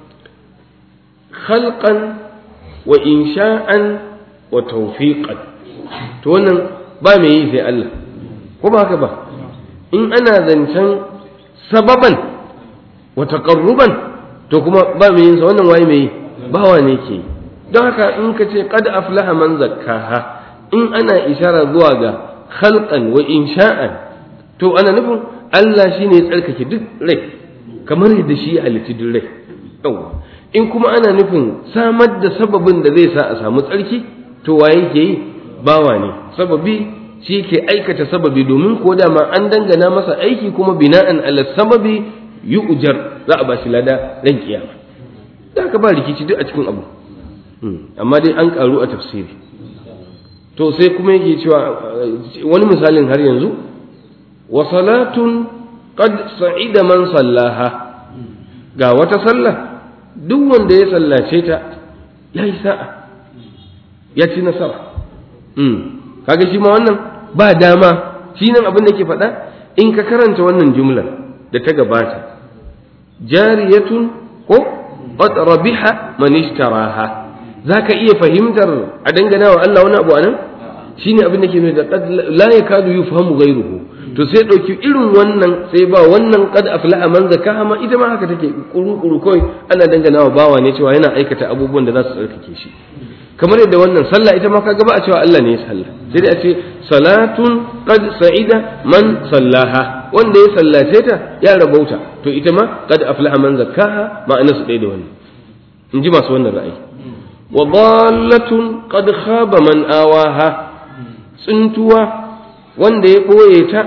khalqan wa insha'an wa tawfiqan to wannan ba mai yi sai Allah ko ba haka ba in ana zancen sababan wa taqarruban to kuma ba mai yin sa wannan waye mai yi bawa ne ke don haka in ka ce qad aflaha man zakkaha in ana ishara zuwa ga khalqan wa insha'an to ana nufin Allah shine ya tsarkake duk rai kamar yadda shi ya halitta duk rai yawa in kuma ana nufin samar da sababin da zai sa a samu tsarki to waye ke yi bawa ne sababi shi ke aikata sababi domin ko da ma an dangana masa aiki kuma bina'an ala sababi yu'jar za a bashi lada ran kiyama da ka ba rikici duk a cikin abu amma dai an karu a tafsiri to sai kuma yake cewa wani misalin har yanzu wa salatun qad sa'ida man sallaha ga wata sallah duk wanda ya sallace ta ya yi sa'a ya ci nasara kaga shi ma wannan ba dama shi nan abin da ke faɗa in ka karanta wannan jumlar da ta gabata jariyatun ko qad rabiha man ishtaraha zaka iya fahimtar a dangana wa Allah wani abu anan shine abin da ke nuna da la yakadu yufhamu ghayruhu to sai ɗauki irin wannan sai ba wannan qad aflaha man zakaha ma ita ma haka take kuru-kuru kawai ana dangana wa bawa ne cewa yana aikata abubuwan da za su tsarkake shi kamar yadda wannan sallah ita ma kaga ba a cewa Allah ne ya sallah sai dai a ce salatun qad sa'ida man sallaha wanda ya sallace ta ya rabauta to ita ma qad aflaha man zakaha ma'ana su ɗaya da wannan in ji masu wannan ra'ayi wa dallatun qad khaba man awaha tsuntuwa wanda ya ɓoye ta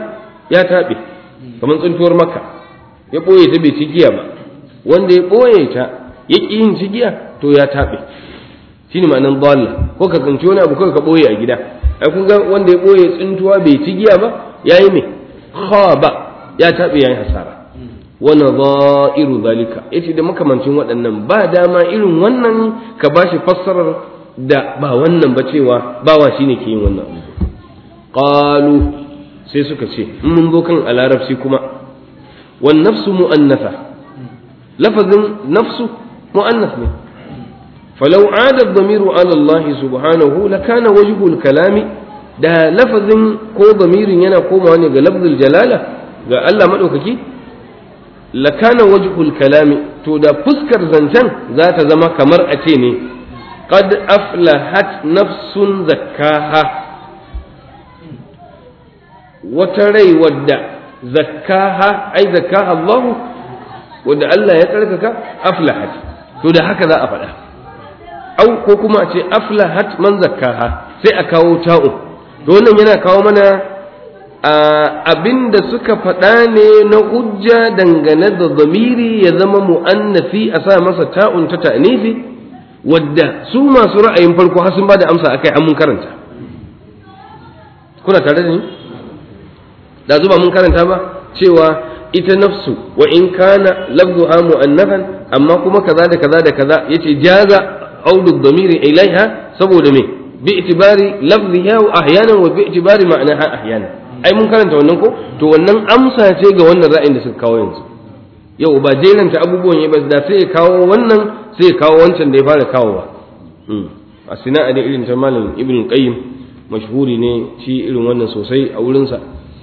ya taɓe kamar tsuntuwar makka ya ɓoye ta bai ci giya ba wanda ya ɓoye ta ya ƙi yin ci giya to ya taɓe shi ne ma'anar dalla ko ka tsinci wani abu kawai ka ɓoye a gida ai kun ga wanda ya ɓoye tsuntuwa bai ci giya ba ya yi me ba ya taɓe ya yi hasara wani za'iru zalika yace da makamancin waɗannan ba dama irin wannan ka ba shi fassarar da ba wannan ba cewa bawa shine ke yin wannan abu qalu sai suka ce in mun zo kan a larabci kuma wan nafsu mu'annatha lafazin nafsu mu'annath ne falau ada dhamiru ala Allah subhanahu lakana wajhul kalami da lafazin ko dhamirin yana komawa ne ga lafzul jalala ga Allah madaukaki lakana wajhul kalami to da fuskar zancen za ta zama kamar a ce ne qad aflahat nafsun zakkaha wata rai wadda zakkaha ai zakkaha Allah wadda Allah ya tsarkaka aflahat to da haka za a faɗa au ko kuma a ce aflahat man zakkaha sai a kawo ta'u to wannan yana kawo mana abin da suka faɗa ne na hujja dangane da zamiri ya zama mu'annafi a sa masa ta'un ta ta'nifi wadda su masu ra'ayin farko har sun ba da amsa akai an mun karanta kuna tare da ni da zuba mun karanta ba cewa ita nafsu wa in kana lafzuha mu'annafan amma kuma kaza da kaza da kaza yace jaza audu dhamiri ilaiha saboda me bi itibari lafziha wa ahyanan wa bi itibari ma'naha ahyanan ai mun karanta wannan ko to wannan amsa ce ga wannan ra'ayin da suka kawo yanzu yau ba jeranta abubuwan ya ba da sai ya kawo wannan sai ya kawo wancan da ya fara kawowa a sina'a da irin ta malam ibn qayyim mashhuri ne shi irin wannan sosai a wurinsa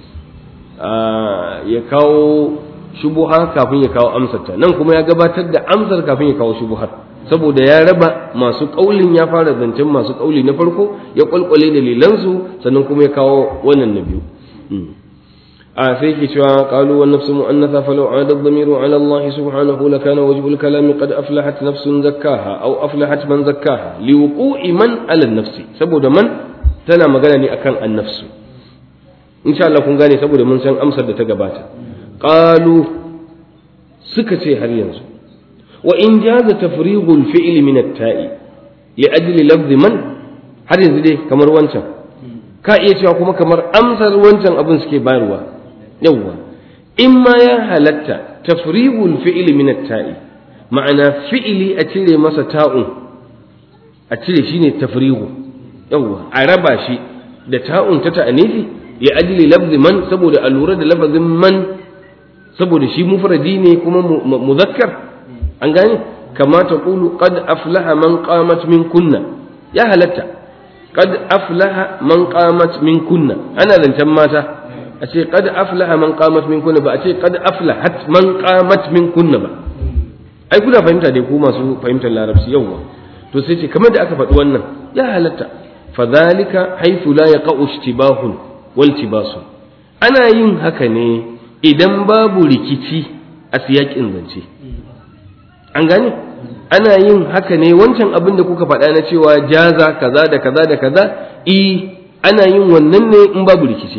ya kawo shubuha kafin ya kawo amsarta nan kuma ya gabatar da amsar kafin ya kawo shubuhar saboda ya raba masu kaulin ya fara zancen masu kauli na farko ya kwalkwale dalilansu sannan kuma ya kawo wannan na biyu a sai ke cewa qalu wan nafsu mu'annatha falau 'ada ad-dhamiru 'ala Allah subhanahu lakana wajhu al-kalami qad aflahat nafsun zakkaha aw aflahat man zakkaha liwuqu'i man 'ala an-nafsi saboda man tana magana ne akan an-nafsu insha Allah kun gane saboda mun san amsar da ta gabata qalu suka ce har yanzu wa in jaza tafrighul fi'li min at-ta'i li ajli lafzi man har yanzu dai kamar wancan ka iya cewa kuma kamar amsar wancan abin suke bayarwa yawwa in ma ya halatta tafrighul fi'li min at-ta'i ma'ana fi'li a cire masa ta'un a cire shine tafrighu yawwa a raba shi da ta'un ta ta'anifi ya ajli lafzi man saboda a lura da lafazin man saboda shi mufradi ne kuma muzakkar an gane kama ta qulu qad aflaha man qamat min kunna ya halatta qad aflaha man qamat min kunna ana zancen mata a ce qad aflaha man qamat min kunna ba a ce qad aflahat man qamat min kunna ba ai kuna fahimta dai ku masu fahimtar larabci yawwa to sai ce kamar da aka faɗi wannan ya halatta fadhalika haythu la yaqa'u ishtibahun waltibasu ana yin haka ne idan babu rikici a siyakin zance an gane ana yin haka ne wancan abin da kuka faɗa na cewa jaza kaza da kaza da kaza i ana yin wannan ne in babu rikici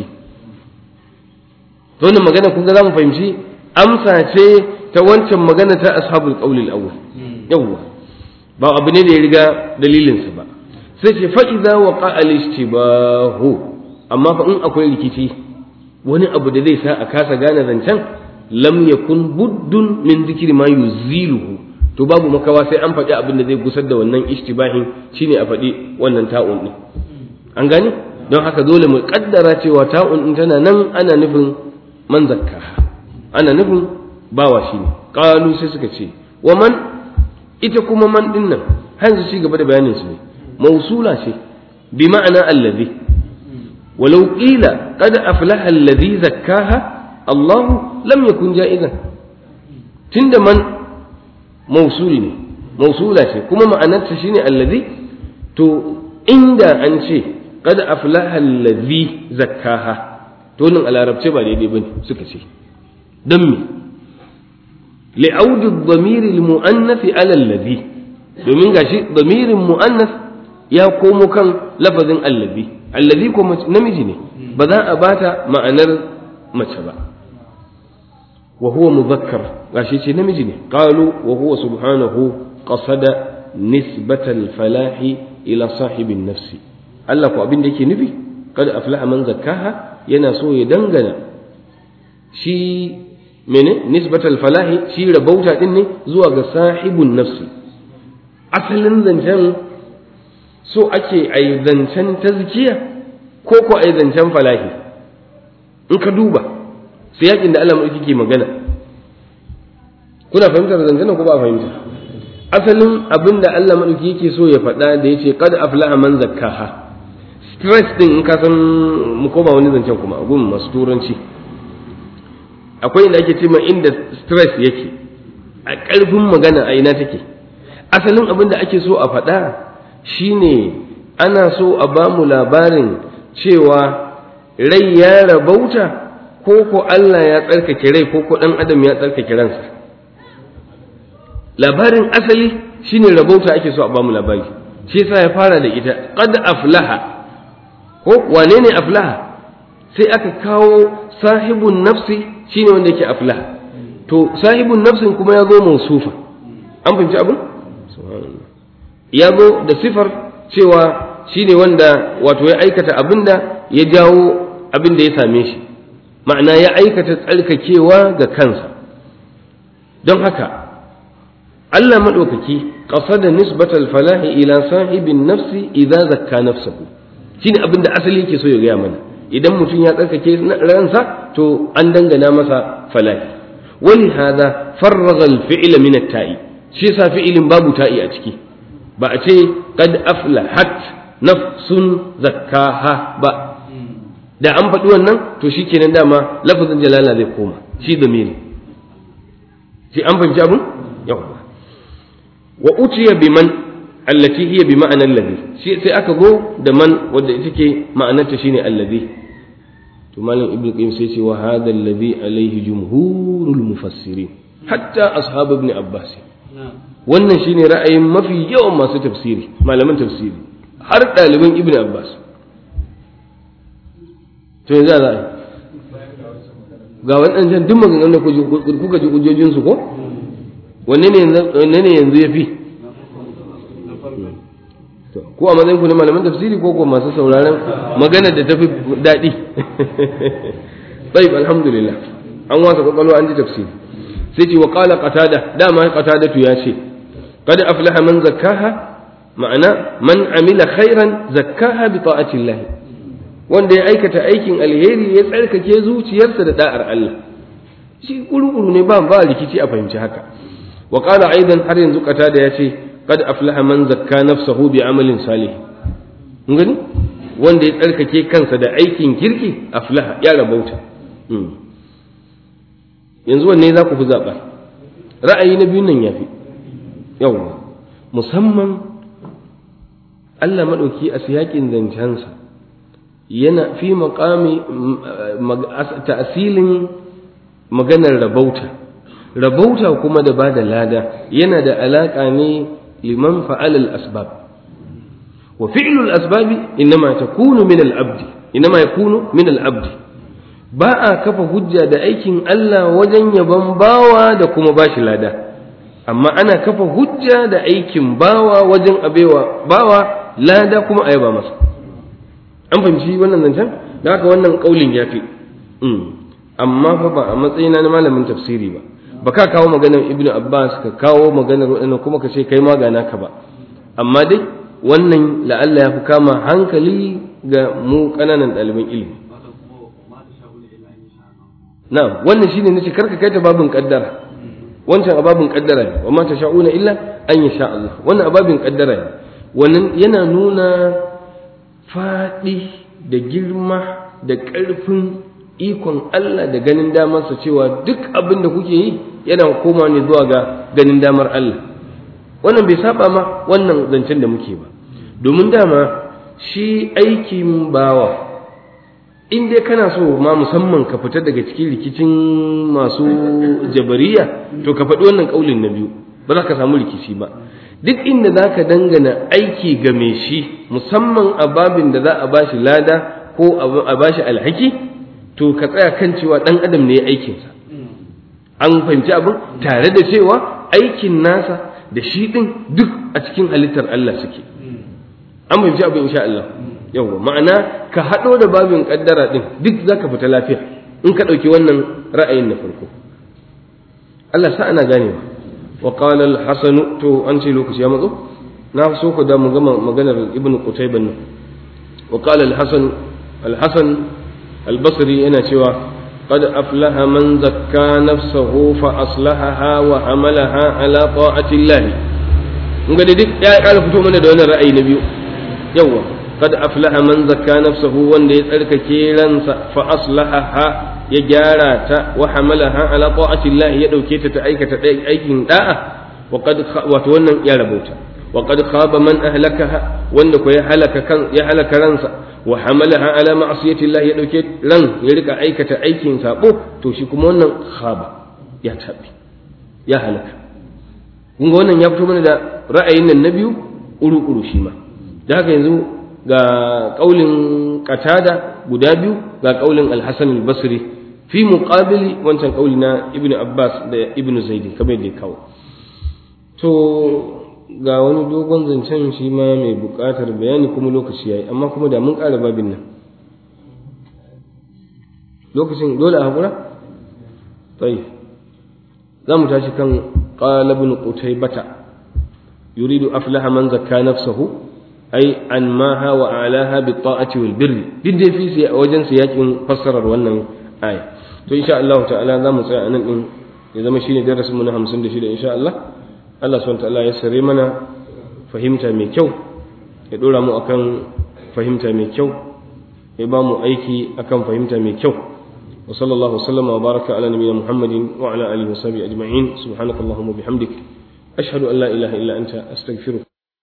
to wannan magana kun ga zamu fahimci amsa ce ta wancan magana ta ashabul qawl al-awwal yawwa ba abu ne da ya riga dalilinsa ba sai ce fa idza waqa al-ishtibahu amma fa in akwai rikici wani abu da zai sa a kasa gane zancen lam yakun buddun min zikri ma yuziluhu to babu makawa sai an faɗi abin da zai gusar da wannan ishtibahin shine a faɗi wannan ta'un din an gane don haka dole mu kaddara cewa ta'un din tana nan ana nufin man zakka ana nufin bawa shine qalu sai suka ce wa man ita kuma man din nan har yanzu ci gaba da bayanin su ne mausula ce bi ma'ana allazi ولو قيل قد أفلح الذي زكاها الله لم يكن جائزا تند من موصول موصولة كما معنى تشيني الذي تو عند أنشي قد أفلح الذي زكاها تولن على رب تبا دي بني سكتي دمي لعود الضمير المؤنث على الذي domin gashi damirin mu'annas ya komo kan lafazin allazi allazi ko namiji ne ba za a bata ma'anar mace ba wa huwa mudhakkar gashi ce namiji ne qalu wa huwa subhanahu qasada nisbatal falahi ila sahibin nafsi Allah ko abin da yake nufi kad aflaha man zakkaha yana so ya dangana shi mene nisbatal falahi shi rabauta din ne zuwa ga sahibun nafsi asalin zancen so ake ai zancen tazkiya ko ko ai zancen falahi in ka duba sai yakin da Allah mulki ke magana kuna fahimtar zancen ko ba fahimta asalin abin da Allah madauki yake so ya faɗa da yace qad aflaha man zakkaha stress din in ka san mu koma wani zancen kuma gun masu turanci akwai inda ake cewa inda stress yake a ƙarfin magana a ina take asalin abin da ake so a faɗa shine ana so a ba mu labarin cewa rai ya rabauta ko ko Allah ya tsarkake rai ko ko ɗan adam ya tsarkake ransa labarin asali shine rabauta ake so a ba mu labari shi yasa ya fara da ita qad aflaha ko wane ne aflaha sai aka kawo sahibun nafsi shine wanda yake aflaha to sahibun nafsin kuma ya zo mausufa an fahimci abin ya zo da sifar cewa shine wanda wato ya aikata abinda ya jawo abin da ya same shi ma'ana ya aikata tsarkakewa ga kansa don haka Allah maɗaukaki ƙasada nisbatal falahi ila sahibin nafsi idza zakka nafsahu shine abin da asali yake so ya gaya mana idan mutum ya tsarkake ransa to an dangana masa falahi wani hada farraga alfi'ila min at-ta'i shi yasa fi'ilin babu ta'i a ciki ba a ce qad aflahat nafsun zakkaha ba da an faɗi wannan to shikenan dama lafazin jalala zai koma shi zamiri shi an fahimci abun yawa wa utiya biman allati hiya bi ma'anar alladhi shi sai aka go da man wanda ita ke ma'anarta shine alladhi to malam ibnu qayyim sai ce wa hadha alladhi alayhi jumhurul mufassirin hatta ashab ibn abbas wannan shine ra'ayin mafi yawan masu tafsiri malaman tafsiri har ɗaliban ibn abbas to yanzu za a yi ga waɗancan duk maganganun da kuka ji hujjojinsu ko wanne ne yanzu ya fi ko a matsayin ku na malaman tafsiri ko ko masu sauraron magana da tafi daɗi طيب alhamdulillah an wasa kwakwalwa an ji tafsiri sai ce wa qala qatada dama qatada tu ya ce qad aflaha man zakkaha ma'ana man amila khairan zakkaha bi ta'ati Allah wanda ya aikata aikin alheri ya tsarkake zuciyarsa da da'ar Allah shi kurukuru ne ba ba rikici a fahimci haka wa qala aidan har yanzu qatada ya ce qad aflaha man zakka nafsahu bi amalin salih gani wanda ya tsarkake kansa da aikin kirki aflaha ya rabauta yanzu wanne za ku fi zaɓa ra'ayi na biyun nan ya fi yawwa musamman Allah maɗauki a siyaƙin zancensa yana fi maƙami ta'asilin maganar rabauta rabauta kuma da ba da lada yana da alaƙa ne liman fa'alal asbab wa fi'lul asbabi innama takunu min al-abd innama yakunu min al-abd ba a kafa hujja da aikin Allah wajen yaban bawa da kuma bashi lada amma ana kafa hujja da aikin bawa wajen abewa bawa lada kuma a yaba masa an fahimci wannan zancen da haka wannan kaulin ya fi amma fa ba a matsayina na malamin tafsiri ba ba ka kawo maganar ibnu abbas ka kawo maganar waɗannan kuma ka ce kai ma gana ka ba amma dai wannan la'alla ya fi kama hankali ga mu ƙananan ɗaliban ilimi na wannan shine nace karka kai ta babin kaddara wancan ababin kaddara ne wa ma tasha'una illa an yasha Allah wannan ababin kaddara ne wannan yana nuna faɗi da girma da ƙarfin ikon Allah da ganin damarsa cewa duk abin da kuke yi yana koma ne zuwa ga ganin damar Allah wannan bai saba ma wannan zancen da muke ba domin dama shi aikin bawa in dai kana so ma musamman ka fita daga cikin rikicin masu jabariya to ka faɗi wannan ƙaulin na biyu ba za ka samu rikici ba duk inda za ka dangana aiki ga mai shi musamman a babin da za a bashi lada ko a bashi alhaki to ka tsaya kan cewa ɗan adam ne ya aikinsa an fahimci abin tare da cewa aikin nasa da shi ɗin duk a cikin halittar Allah suke an fahimci abin insha Allah yawwa ma'ana ka haɗo da babin ƙaddara ɗin duk za ka fita lafiya in ka ɗauki wannan ra'ayin na farko Allah sa ana ganewa wa qala al-hasan to an ce lokaci ya matso na so ku da mu gama maganar ibn qutayban nan wa qala al-hasan al-hasan al-basri yana cewa قد أفلح من زكى نفسه فأصلحها وحملها على طاعة الله mun ga duk ya ƙara fito mana da wannan ra'ayi na biyu yawa qad aflaha man zakka nafsahu wanda ya tsarkake ransa fa aslahaha ya gyara ta wa hamalaha ala ta'ati Allah ya dauke ta ta aikata aikin da'a wa qad wato wannan ya rabauta wa qad khaba man ahlakaha wanda ko ya halaka kan ya halaka ransa wa hamalaha ala ma'siyati Allah ya dauke ran ya rika aikata aikin sabo to shi kuma wannan khaba ya tabi ya halaka kun ga wannan ya fito mana da ra'ayin nan na biyu uru-uru shi ma da haka yanzu ga ƙaulin qatada guda biyu ga ƙaulin al-hasan al-basri fi muqabili wancan ƙauli na ibn abbas da ibn zaidi kamar da kawo to ga wani dogon zancen shi ma mai buƙatar bayani kuma lokaci yayi amma kuma da mun ƙara babin nan lokacin dole a haƙura? tayi za mu tashi kan قال ابن قتيبة يريد أفلح من زكى نفسه أي أنماها وأعلاها بالطاعة والبر دي في سي وجن سياق فسر wannan aya to insha Allah ta'ala za mu tsaya anan din ya zama shine darasin mu na 56 insha Allah Allah subhanahu ta'ala ya sare mana fahimta mai kyau ya dora mu akan fahimta mai kyau ya ba mu aiki akan fahimta mai kyau وصلى الله وسلم وبارك على نبينا محمد وعلى اله وصحبه اجمعين سبحانك اللهم وبحمدك اشهد ان لا اله الا انت استغفرك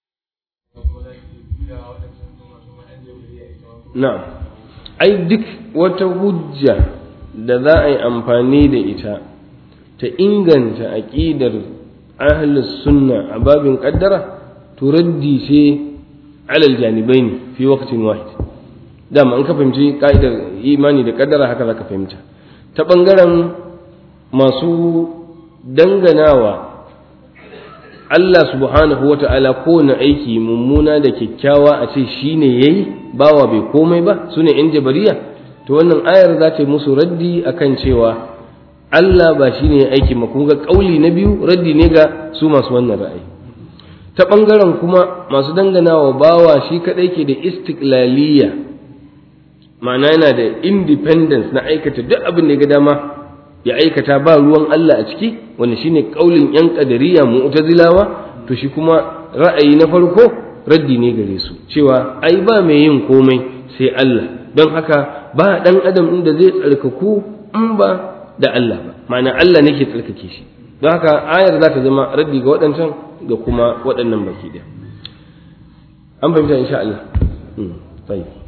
نعم ai duk wata hujja da za a yi amfani da ita ta inganta aƙidar ahlus sunna a babin ƙaddara to raddi ce alal janibai ne fi waqtin wahid dama an ka fahimci ka'idar imani da kaddara haka za ka fahimta ta ɓangaren masu danganawa Allah subhanahu wa ta'ala kowane aiki mummuna da kyakkyawa a ce shi ne ya yi bawa bai komai ba su ne ‘yan jabariya to wannan ayar za ta yi musu raddi akan cewa Allah ba shi ne ya aiki ma kuma ga ƙauli na biyu raddi ne ga su masu wannan ra'ayi ta ɓangaren kuma masu danganawa bawa shi kaɗai ke da istiklaliya ma'ana yana da independence na aikata duk abin da ya ga dama ya aikata ba ruwan Allah a ciki wanda shine kaulin yan kadariya mu'tazilawa to shi kuma ra'ayi na farko raddi ne gare su cewa ai ba mai yin komai sai Allah don haka ba dan adam inda zai tsarkaku in ba da Allah ba ma'ana Allah ne ke tsarkake shi don haka ayar za ta zama raddi ga waɗancan ga kuma waɗannan baki ɗaya an fahimta insha Allah.